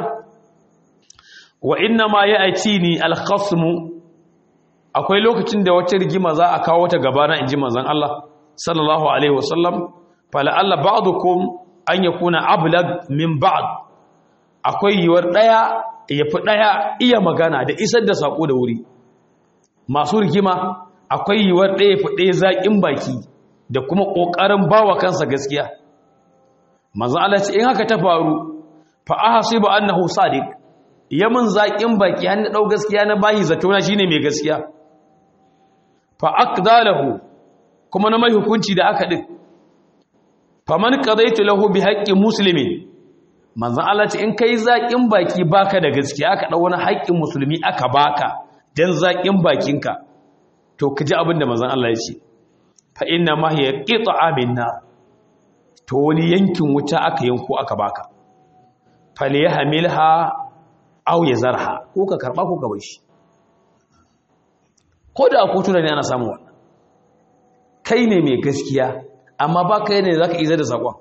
wa inna ma ya'tini al-khasmu akwai lokacin da wata rigima za a kawo ta gaba na inji manzon Allah sallallahu alaihi wasallam fala alla ba'dukum an yakuna ablag min ba'd akwai yiwar daya yafi daya iya magana da isar da sako da wuri masu rigima akwai yiwuwar ɗaya fi ɗaya zaƙin baki da kuma ƙoƙarin ba wa kansa gaskiya manzan Allah ce in haka ta faru fa aha sai ba annahu sadiq yamin zaƙin baki hannu ɗau gaskiya na bayi zatona shine mai gaskiya fa aqdalahu kuma na mai hukunci da aka din fa man qadaitu lahu bi haqqi muslimin manzan Allah ce in kai zaƙin baki baka da gaskiya aka ɗau wani haƙƙin musulmi aka baka dan zaƙin bakinka to ka ji abin da mazan Allah ya ce fa inna ma hiya qita'a minna to wani yankin wuta aka yanko aka baka fal yahmilha aw yazarha ko ka karba ko ka bar shi ko da ko tuna ne ana samu wannan kai ne mai gaskiya amma ba kai ne zaka izar da sakon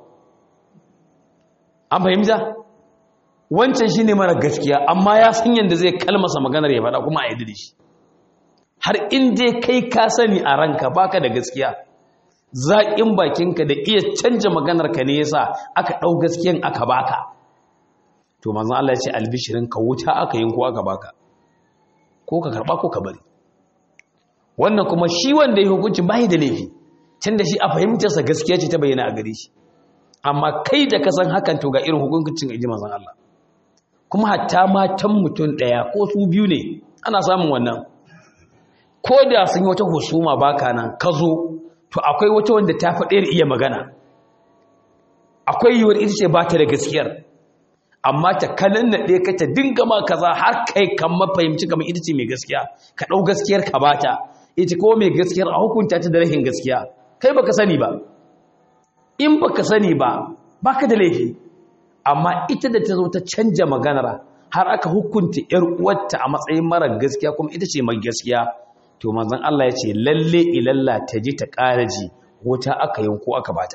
an fahimta wancan shine mara gaskiya amma ya san yanda zai kalmasa maganar ya faɗa kuma a yadda da shi har in dai kai ka sani a ranka baka da gaskiya zaƙin bakinka da iya canja maganarka ne yasa aka ɗau gaskiyan aka baka to manzon Allah ya ce albishirin ka wuta aka yin ko aka baka ko ka karba ko ka bari wannan kuma shi wanda ya hukunci bai da laifi tunda shi a fahimtarsa gaskiya ce ta bayyana a gare shi amma kai da ka san hakan to ga irin hukuncin inji manzon Allah kuma hatta matan mutum ɗaya ko su biyu ne ana samun wannan ko da sun yi wata husuma baka nan ka zo to akwai wata wanda ta faɗe da iya magana akwai yiwuwar ita ce ba ta da gaskiyar amma ta kanan naɗe ka ta dinga ma kaza har kai kan mafahimci kamar ita ce mai gaskiya ka ɗau gaskiyar ka bata ita ko mai gaskiyar a hukunta ta da rahin gaskiya kai baka sani ba in baka sani ba baka da laifi amma ita da ta zo ta canja maganar har aka hukunta ‘yar uwarta a matsayin mara gaskiya kuma ita ce mai gaskiya to manzon Allah ya ce lalle ilalla ta ji ta ƙara ji wuta aka yanko aka bata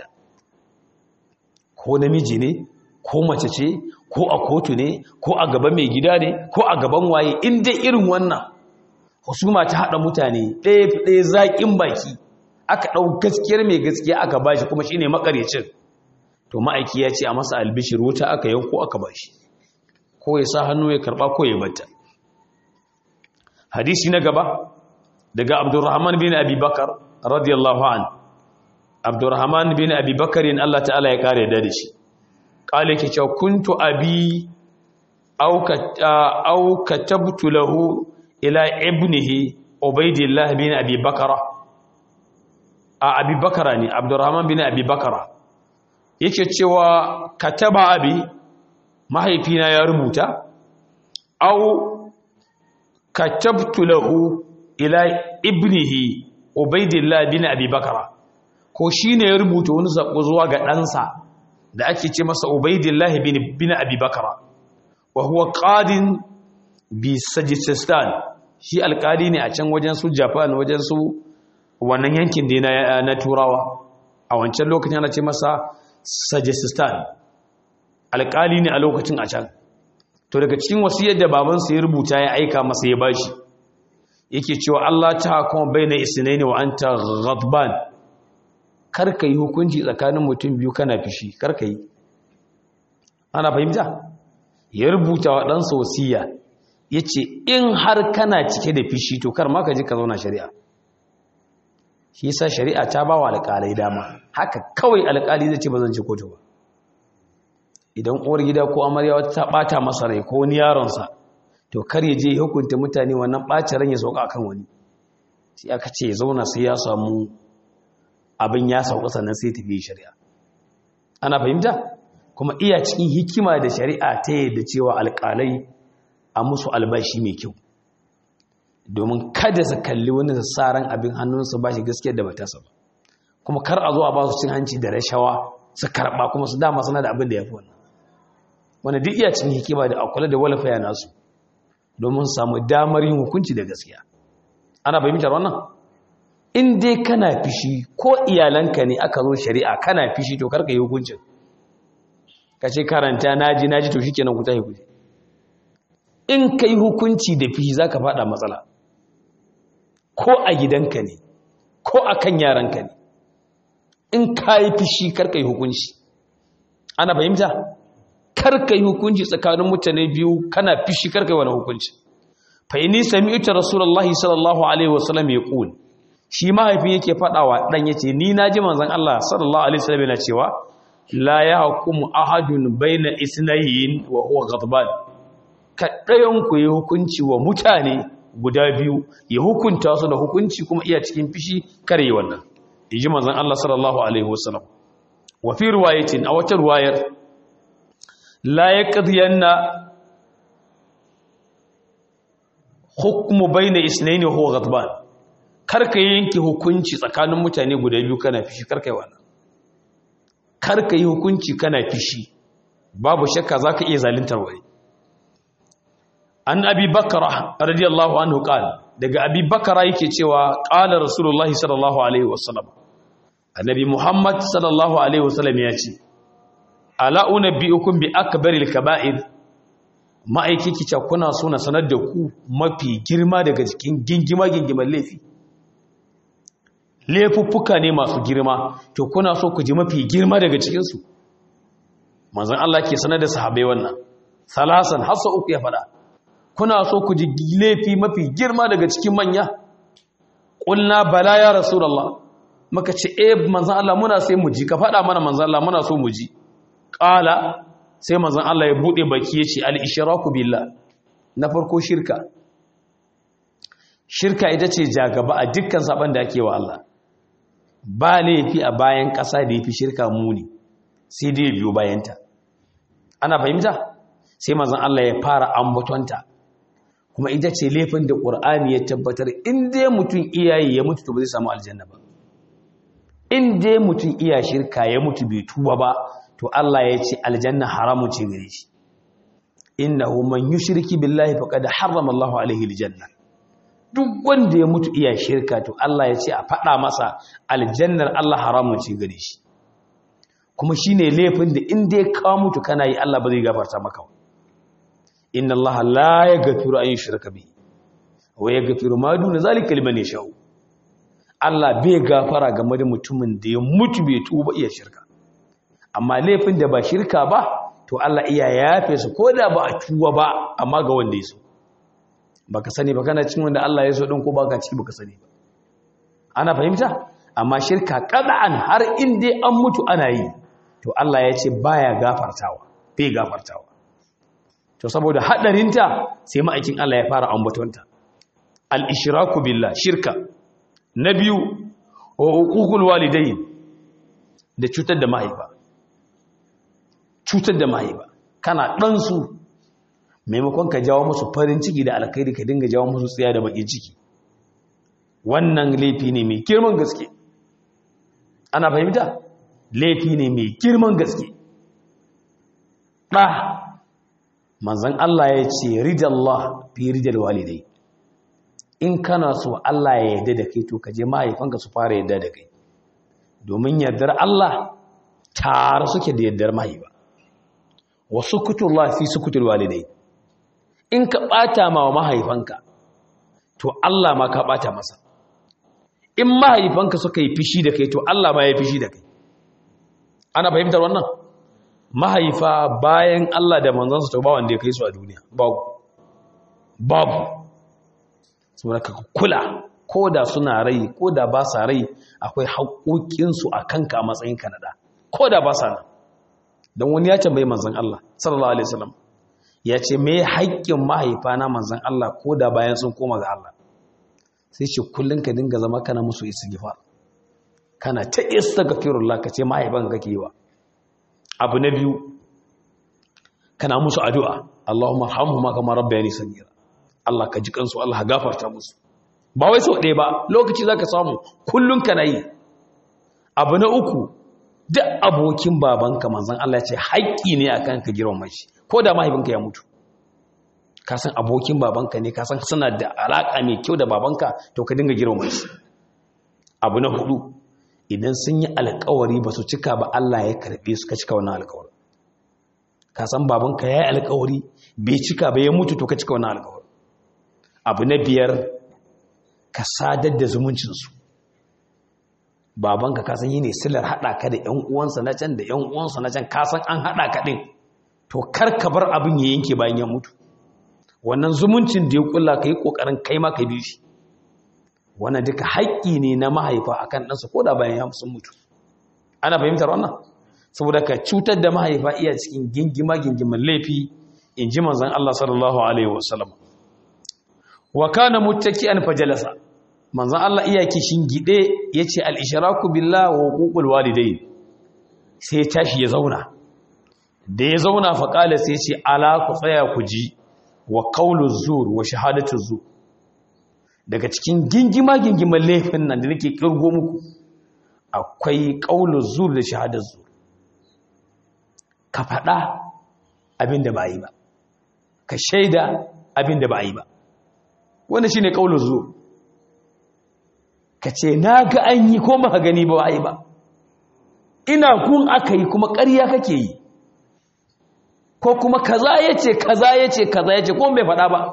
ko namiji ne ko mace ce ko a kotu ne ko a gaban mai gida ne ko a gaban waye in dai irin wannan husuma ta haɗa mutane ɗaya ɗaya zaƙin baki aka ɗau gaskiyar mai gaskiya aka bashi kuma shine makarecin to ma'aiki ya ce a masa albishir wuta aka yanko aka bashi ko ya sa hannu ya karɓa ko ya bata hadisi na gaba daga abdurrahman bin abi bakar radiyallahu an abdurrahman bin abi bakarin allah ta'ala ya kare da shi ƙale ke cewa kuntu abi au katabtu lahu ila ibnihi ubaidillah bin abi bakara a abi bakara ne abdurrahman bin abi bakara yake cewa kataba abi mahaifina ya rubuta au katabtu lahu ila ibnihi ubaidillah bin abi bakara ko shine ya rubuta wani sako zuwa ga ɗansa da ake ce masa ubaidillah bin bin abi bakara wa huwa qadin bi sajistan shi alkali ne a can wajen su japan wajen su wannan yankin da na, na turawa a wancan lokacin ana ce masa sajistan alkali ne a lokacin a can to daga cikin wasiyar da babansa ya rubuta ya aika masa ya bashi yake cewa Allah ta kuma baina isnaini wa anta ghadban karka yi hukunci tsakanin mutum biyu kana fishi karka yi ana fahimta ya rubuta wa ɗansa wasiya ya ce in har kana cike da fishi to kar ma ka ji ka zauna shari'a shi yasa shari'a ta ba wa alƙalai dama haka kawai alƙali zai ce ba zan ci kotu ba idan uwar gida ko amarya wata ta ɓata masa rai ko wani yaronsa to kar ya je hukunta mutane wannan ɓacin ran ya sauka akan wani sai aka ce ya zauna sai ya samu abin ya sauka sannan sai tafi shari'a ana fahimta kuma iya cikin hikima da shari'a ta yadda cewa alƙalai a musu albashi mai kyau domin kada su kalli wani da tsaran abin hannunsu ba shi gaskiya da bata ba kuma kar a zo a ba su cin hanci da rashawa su karɓa kuma su dama suna da abin da ya fi wannan wanda duk iya cikin hikima da akwai da walfaya nasu domin samu damar yin hukunci da gaskiya ana fahimtar wannan in dai kana fishi ko iyalanka ne aka zo shari'a kana fishi to karka yi hukuncin ka ce karanta naji naji to shikenan ku tafi kuje in kai hukunci da fishi zaka fada matsala ko a gidanka ne ko akan yaranka ne in kai fishi karka yi hukunci ana fahimta karka yi hukunci tsakanin mutane biyu kana fishi karka yi wani hukunci fa inni sami'tu rasulullahi sallallahu alaihi wasallam yaqul shi mahaifin yake fadawa dan yace ni naji manzon Allah sallallahu alaihi wasallam yana cewa la yahkumu ahadun baina isnayn wa huwa ghadban kadayan ku yi hukunci wa mutane guda biyu ya hukunta su da hukunci kuma iya cikin fishi kare yi wannan inji manzon Allah sallallahu alaihi wasallam wa fi riwayatin a wata riwayar la yaqdiyanna hukmu baina isnayn wa huwa ghadban karka yanke hukunci tsakanin mutane guda biyu kana fishi karka yi wannan karka yi hukunci kana fishi babu shakka zaka iya zaluntar wani an abi bakara radiyallahu anhu qala daga abi bakara yake cewa qala rasulullahi sallallahu alaihi wasallam annabi muhammad sallallahu alaihi wasallam ya ce ala unabbiukum bi akbaril kaba'ir ma'aiki kica kuna so na sanar da ku mafi girma daga cikin gingima gingiman laifi laifuffuka ne masu girma to kuna so ku ji mafi girma daga cikinsu manzan Allah ke sanar da sahabai wannan salasan hasa uku ya faɗa kuna so ku ji laifi mafi girma daga cikin manya ƙulna bala ya rasulallah maka ce eh manzan Allah muna sai mu ji ka faɗa mana manzan Allah muna so mu ji ƙala sai manzan Allah ya buɗe baki ya ce al-ishraku billah na farko shirka shirka ita ce jagaba a dukkan saban da ake wa Allah ba laifi a bayan ƙasa da ya fi shirka muni sai dai biyo bayanta ana fahimta sai mazan Allah ya fara ambatonta kuma ita ce laifin da ƙur'ani ya tabbatar in dai mutum iyaye ya mutu to ba zai samu aljanna ba in dai mutum iya shirka ya mutu bai tuba ba to Allah ya ce aljanna haramun ce gare shi innahu man yushriki billahi faqad harrama Allahu alaihi aljanna duk wanda ya mutu iya shirka to Allah ya ce a faɗa masa aljannar Allah haramun ce gare shi kuma shine laifin da in dai ka mutu kana yi Allah ba zai gafarta maka ba inna Allah la yaghfiru an yushraka bihi wa yaghfiru ma duna zalika liman yasha Allah bai gafara game da mutumin da ya mutu bai tuba iya shirka amma laifin da ba shirka ba to Allah iya yafe su koda ba a tuba ba amma ga wanda ya so baka sani ba kana cikin wanda Allah ya so din ko baka ciki baka sani ba ana fahimta amma shirka qad'an har in dai an mutu ana yi to Allah ya ce baya gafartawa bai gafartawa to saboda hadarinta sai ma'aikin Allah ya fara ambatonta al-ishraku billah shirka na biyu wa uququl walidayn da cutar da mahaifa cutar da mahaifa kana dan su maimakon ka jawo musu farin ciki da alkhairi ka dinga jawo musu tsiya da bakin ciki wannan laifi ne mai girman gaske ana fahimta laifi ne mai girman gaske ɗa manzan Allah ya ce ridallah fi ridal walidai in kana so Allah ya yarda da kai to ka je mahaifanka su fara yarda da kai domin yardar Allah tare suke da yardar mahaifa wa sukutullah fi sukutul walidai in ka bata ma wa mahaifanka to Allah ma ka bata masa in mahaifanka suka yi fishi da kai to Allah ma ya fishi da kai ana fahimtar wannan mahaifa bayan Allah da manzansa to ba wanda ya kai su a duniya babu babu saboda ka kula ko da suna rai ko da ba sa rai akwai haƙoƙinsu a kanka a matsayin kanada ko da ba sa nan don wani ya tambayi manzan Allah sallallahu alaihi wasallam ya ce me haƙƙin mahaifa na manzan Allah ko da bayan sun koma ga Allah sai ce kullum ka dinga zama kana musu istighfar kana ta istighfirullah ka ce mahaifan kake yi wa abu na biyu kana musu addu'a Allahumma arhamhuma kama rabbayani saghira Allah ka ji kansu Allah gafarta musu ba wai sau ɗaya ba lokaci zaka samu kullum kana yi abu na uku duk abokin babanka manzon Allah ya ce haƙƙi ne akan ka girmama shi ko da mahaifinka ya mutu ka san abokin babanka ne ka san suna da alaƙa mai kyau da babanka to ka dinga girmama shi abu na hudu idan sun yi alƙawari ba su cika ba Allah ya karɓe su ka cika wannan alƙawari ka san babanka ya yi alƙawari bai cika ba ya mutu to ka cika wannan alƙawari abu na biyar ka sadar da zumuncinsu babanka ka san yi ne silar haɗa ka da ‘yan uwansa na can da ‘yan uwansa na can ka san an haɗa ka ɗin to kar ka bar abin ya yanke bayan ya mutu wannan zumuncin da ya kula ka yi ƙoƙarin kai ma ka bi shi wannan duka haƙƙi ne na mahaifa akan ɗansa ko da bayan ya sun mutu ana fahimtar wannan saboda ka cutar da mahaifa iya cikin gingima gingiman laifi in ji manzon Allah sallallahu alaihi wasallam wa kana muttaki'an fajalasa manzon Allah iya kishin gide yace al-ishraku billahi wa huququl walidayn sai ya tashi ya zauna da ya zauna fa kala sai ya ce ala ku tsaya ku ji wa qawlu zur wa shahadatu zur daga cikin gingima gingiman laifin nan da nake kirgo muku akwai qawlu zur da shahadatu zur ka faɗa abin da ba yi ba ka shaida abin da ba yi ba wanda shi ne ƙaunar zuwa ka ce na ga an yi ko maka gani ba yi ba ina kun aka yi kuma ƙarya kake yi ko kuma kaza ya ce kaza ya ce kaza ya ce ko bai faɗa ba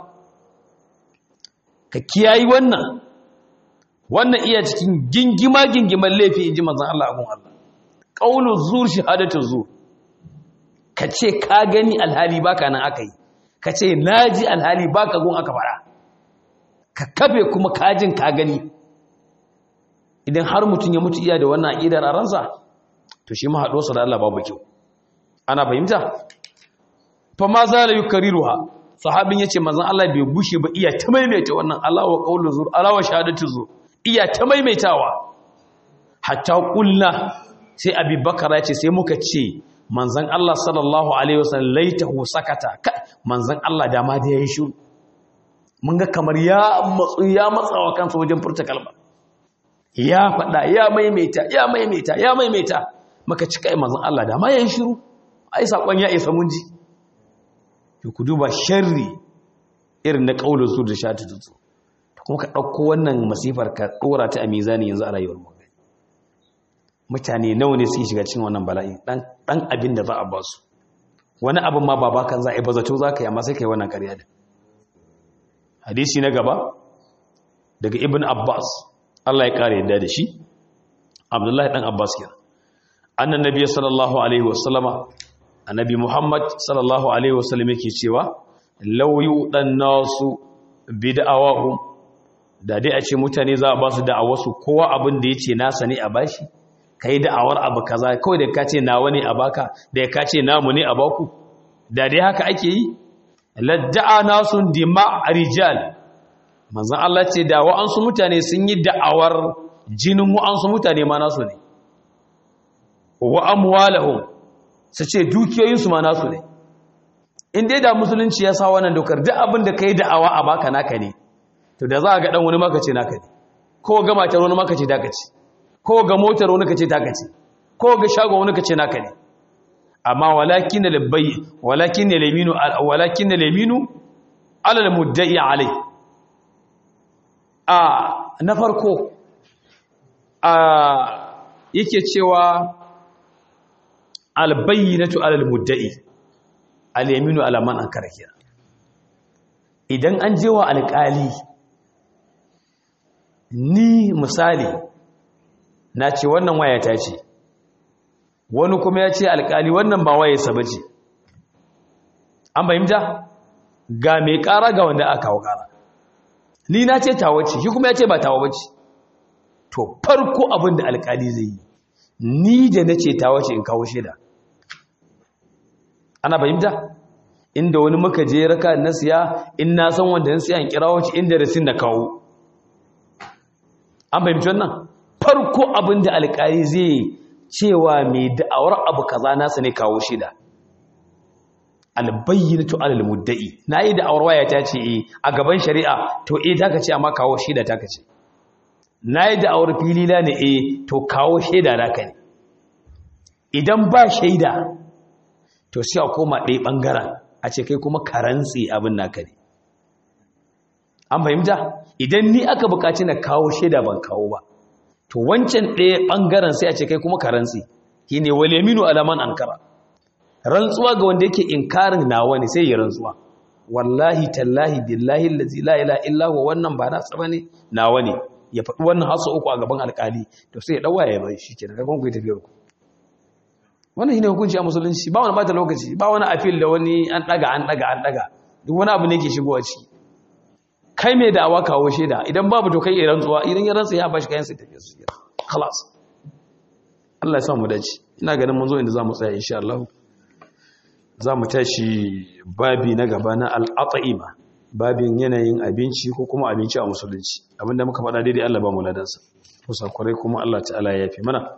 ka kiyayi wannan wannan iya cikin gingima gingiman laifi in ji manzan Allah abun Allah ƙaunar zuwa shahadatu zuwa ka ce ka gani alhali baka nan aka yi ka ce na ji alhali baka gun aka fara ka kafe kuma kajin ka gani idan har mutum ya mutu iya da wannan aƙidar a ransa to shi mahaɗosa da Allah babu kyau ana fahimta fa ma za la yukariruha sahabin yace manzon Allah bai gushe ba iya ta maimaita wannan Allah wa qawlu zur Allah wa shahadatu zur iya ta maimaitawa hatta qulna sai Abi Bakar ya ce sai muka ce manzan Allah sallallahu Alaihi wasallam laitahu sakata manzan Allah dama da ya yi shi mun ga kamar ya matsu ya matsawa kansa wajen furta kalma ya faɗa ya maimaita ya maimaita ya maimaita maka cika yi manzon Allah da ma yayin shiru ai sakon ya isa mun ji to ku duba sharri irin na kaulin su da shata tutsu kuma ka ɗauko wannan masifar ka ɗora ta a mizani yanzu a rayuwar mu mutane nawa ne suke shiga cikin wannan bala'i dan abin da za a ba su wani abin ma baba kan za a yi bazato za ka yi amma sai ka yi wannan ƙarya da hadisi na gaba daga ibn abbas allah ya ƙara yadda da shi abdullahi ɗan abbas kenan annan nabi sallallahu alaihi wasallama annabi muhammad sallallahu alaihi wasallam yake cewa lauyu dan nasu bid'awahum da dai a ce mutane za a ba su da'awarsu kowa abin da yace nasa ne a bashi kai da'awar abu kaza kawai da ka ce nawa ne a baka da ka ce namu ne a baku da dai haka ake yi ladda'a nasun dima rijal manzon Allah ce da wa'ansu mutane sun yi da'awar jinin wa'ansu mutane ma nasu ne wa amwalahum su ce dukiyoyinsu ma nasu ne in dai da musulunci ya sa wannan dokar duk abin da kai da'awa a baka naka ne to da za a ga dan wani maka ce naka ne ko ga matar wani maka ce taka ce ko ga motar wani ka ce taka ce ko ga shagon wani ka ce naka ne amma walakin labbai walakin laminu walakin laminu ala almudda'i alai a na farko a yake cewa albayyinatu ala almudda'i alyaminu ala man ankara kira idan an je wa alƙali ni misali na ce wannan waya ta ce wani kuma ya ce alƙali wannan ba waye sa bace an fahimta ga mai ƙara ga wanda aka kawo ƙara ni na ce tawa ce shi kuma ya ce ba tawa bace to farko abin da alƙali zai yi ni da na ce tawa ce in kawo shaida ana fahimta inda wani muka je raka na siya in na san wanda na siya in kira wace inda rasin na kawo an fahimci wannan farko abin da alƙali zai cewa mai da'awar abu kaza nasa ne kawo shida albayyinatu alal mudda'i nayi da'awar waya ta ce eh a gaban shari'a to eh taka ce amma kawo shida taka ce nayi da'awar filila ne eh to kawo shaida naka ne idan ba shaida to sai a koma ɗaya ɓangaren a ce kai kuma karantsi abin naka ne an fahimta idan ni aka buƙaci na kawo shaida ban kawo ba to wancan ɗaya ɓangaren sai a ce kai kuma karantsi shi ne wale minu alaman ankara rantsuwa ga wanda yake inkarin nawa ne sai ya rantsuwa wallahi tallahi billahi allazi la ilaha illa huwa wannan ba na tsaba ne nawa ne ya faɗi wannan hasu uku a gaban alƙali to sai ya dawa ya bai shi kenan kakon ku tafiyar ku wannan shine hukunci a musulunci ba wani bata lokaci ba wani afil da wani an daga an daga an daga duk wani abu ne ke shigowa ciki kai mai da'awa kawo shaida idan babu to kai iran tsuwa idan ya rantsa ya bashi kayan sai tafiya su khalas Allah ya sa mu dace ina ganin mun zo inda zamu tsaya insha Allah zamu tashi babi na gaba na al-at'ima babin yanayin abinci ko kuma abinci a musulunci abinda muka faɗa daidai Allah ba mu ladansa kusa kwarai kuma Allah ta'ala ya yafi mana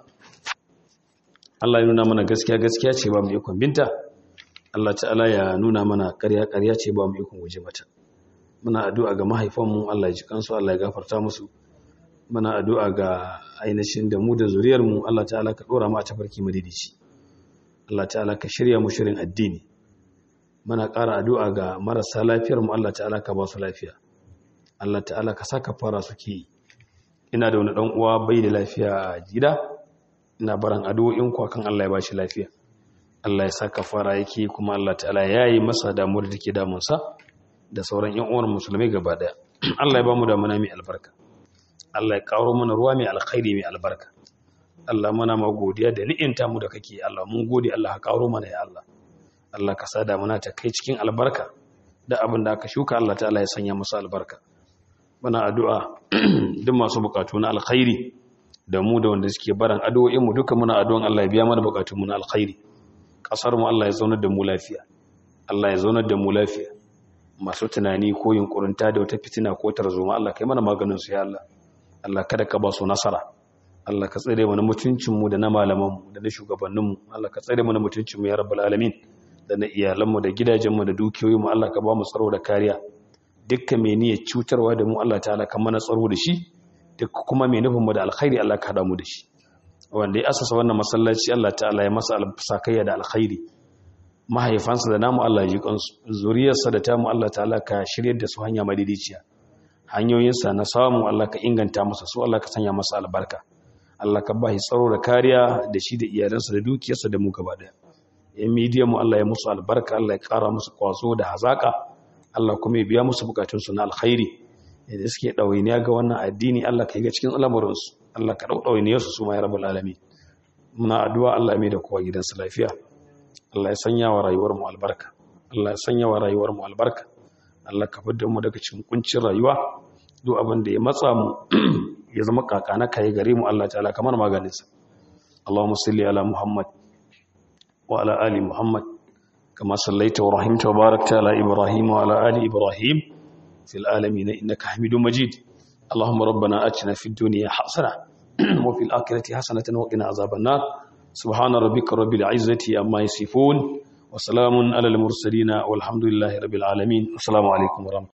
Allah ya nuna mana gaskiya gaskiya ce ba mu ikon binta Allah ta'ala ya nuna mana ƙarya ƙarya ce ba mu ikon guje mata muna addu'a ga mahaifanmu Allah ya ji kansu Allah ya gafarta musu muna addu'a ga ainihin da mu da zuriyarmu Allah ta'ala ka dora mu a tafarki madidici Allah ta'ala ka shirya mu shirin addini muna ƙara addu'a ga marasa lafiyarmu Allah ta'ala ka ba su lafiya Allah ta'ala ka saka fara suke ina da wani dan uwa bai da lafiya a gida ina baran addu'o'in ku kan Allah ya bashi lafiya Allah ya saka fara yake kuma Allah ta'ala ya yi masa damuwar da take damun sa da sauran ƴan uwan musulmai gaba daya Allah ya ba mu damuna mai albarka Allah ya karo mana ruwa mai alkhairi mai albarka Allah muna ma godiya da ni'inta mu da kake Allah mun gode Allah ka karo mana ya Allah Allah ka sa damuna ta kai cikin albarka da abin da aka shuka Allah ta'ala ya sanya musu albarka muna addu'a duk masu bukatu na alkhairi da mu da wanda suke baran addu'o'in mu duka muna addu'an Allah ya biya mana bukatun mu na alkhairi kasar mu Allah ya zaunar da mu lafiya Allah ya zaunar da mu lafiya masu tunani ko yunkurinta da wata fitina ko tarzoma Allah kai mana maganin su ya Allah Allah kada ka ba su nasara Allah ka tsare mana mutuncin mu da na malaman mu da na shugabannin mu Allah ka tsare mana mutuncin mu ya rabbal alamin da na iyalan mu da gidajen mu da dukiyoyin mu Allah ka ba mu tsaro da kariya dukkan mai niyyar cutarwa da mu Allah ta'ala ka mana tsaro da shi duk kuma mai nufin mu da alkhairi Allah ka hada mu da shi wanda ya asasa wannan masallaci Allah ta'ala ya masa sakayya da alkhairi mahaifansa da namu Allah ji kansu zuriyarsa da tamu Allah ta'ala ka shiryar da su hanya madidiciya hanyoyinsa na samu Allah ka inganta masa su Allah ka sanya masa albarka Allah ka ba shi tsaro da kariya da shi da iyalansa da dukiyarsa da mu gaba daya yan midiyan mu Allah ya musu albarka Allah ya kara musu kwazo da hazaka Allah kuma ya biya musu bukatunsu na alkhairi da suke ɗawainiya ga wannan addini Allah ka yi ga cikin al'amuransu Allah ka ɗauɗawainiyarsu su ma ya rabu lalami muna addu'a Allah mai da kowa gidansu lafiya Allah ya sanya wa rayuwar mu albarka Allah ya sanya wa rayuwar mu albarka Allah ka fidda mu daga cikin kuncin rayuwa duk abin da ya matsa mu ya zama kakana kai gare mu Allah ta'ala kamar maganinsa Allahumma salli ala Muhammad wa ala ali Muhammad kama sallaita wa rahimta wa barakta ala Ibrahim wa ala ali Ibrahim في العالمين إنك حميد مجيد اللهم ربنا أتنا في الدنيا حسنة وفي الآخرة حسنة وقنا عذاب النار سبحان ربك رب العزة أما يصفون وسلام على المرسلين والحمد لله رب العالمين السلام عليكم ورحمة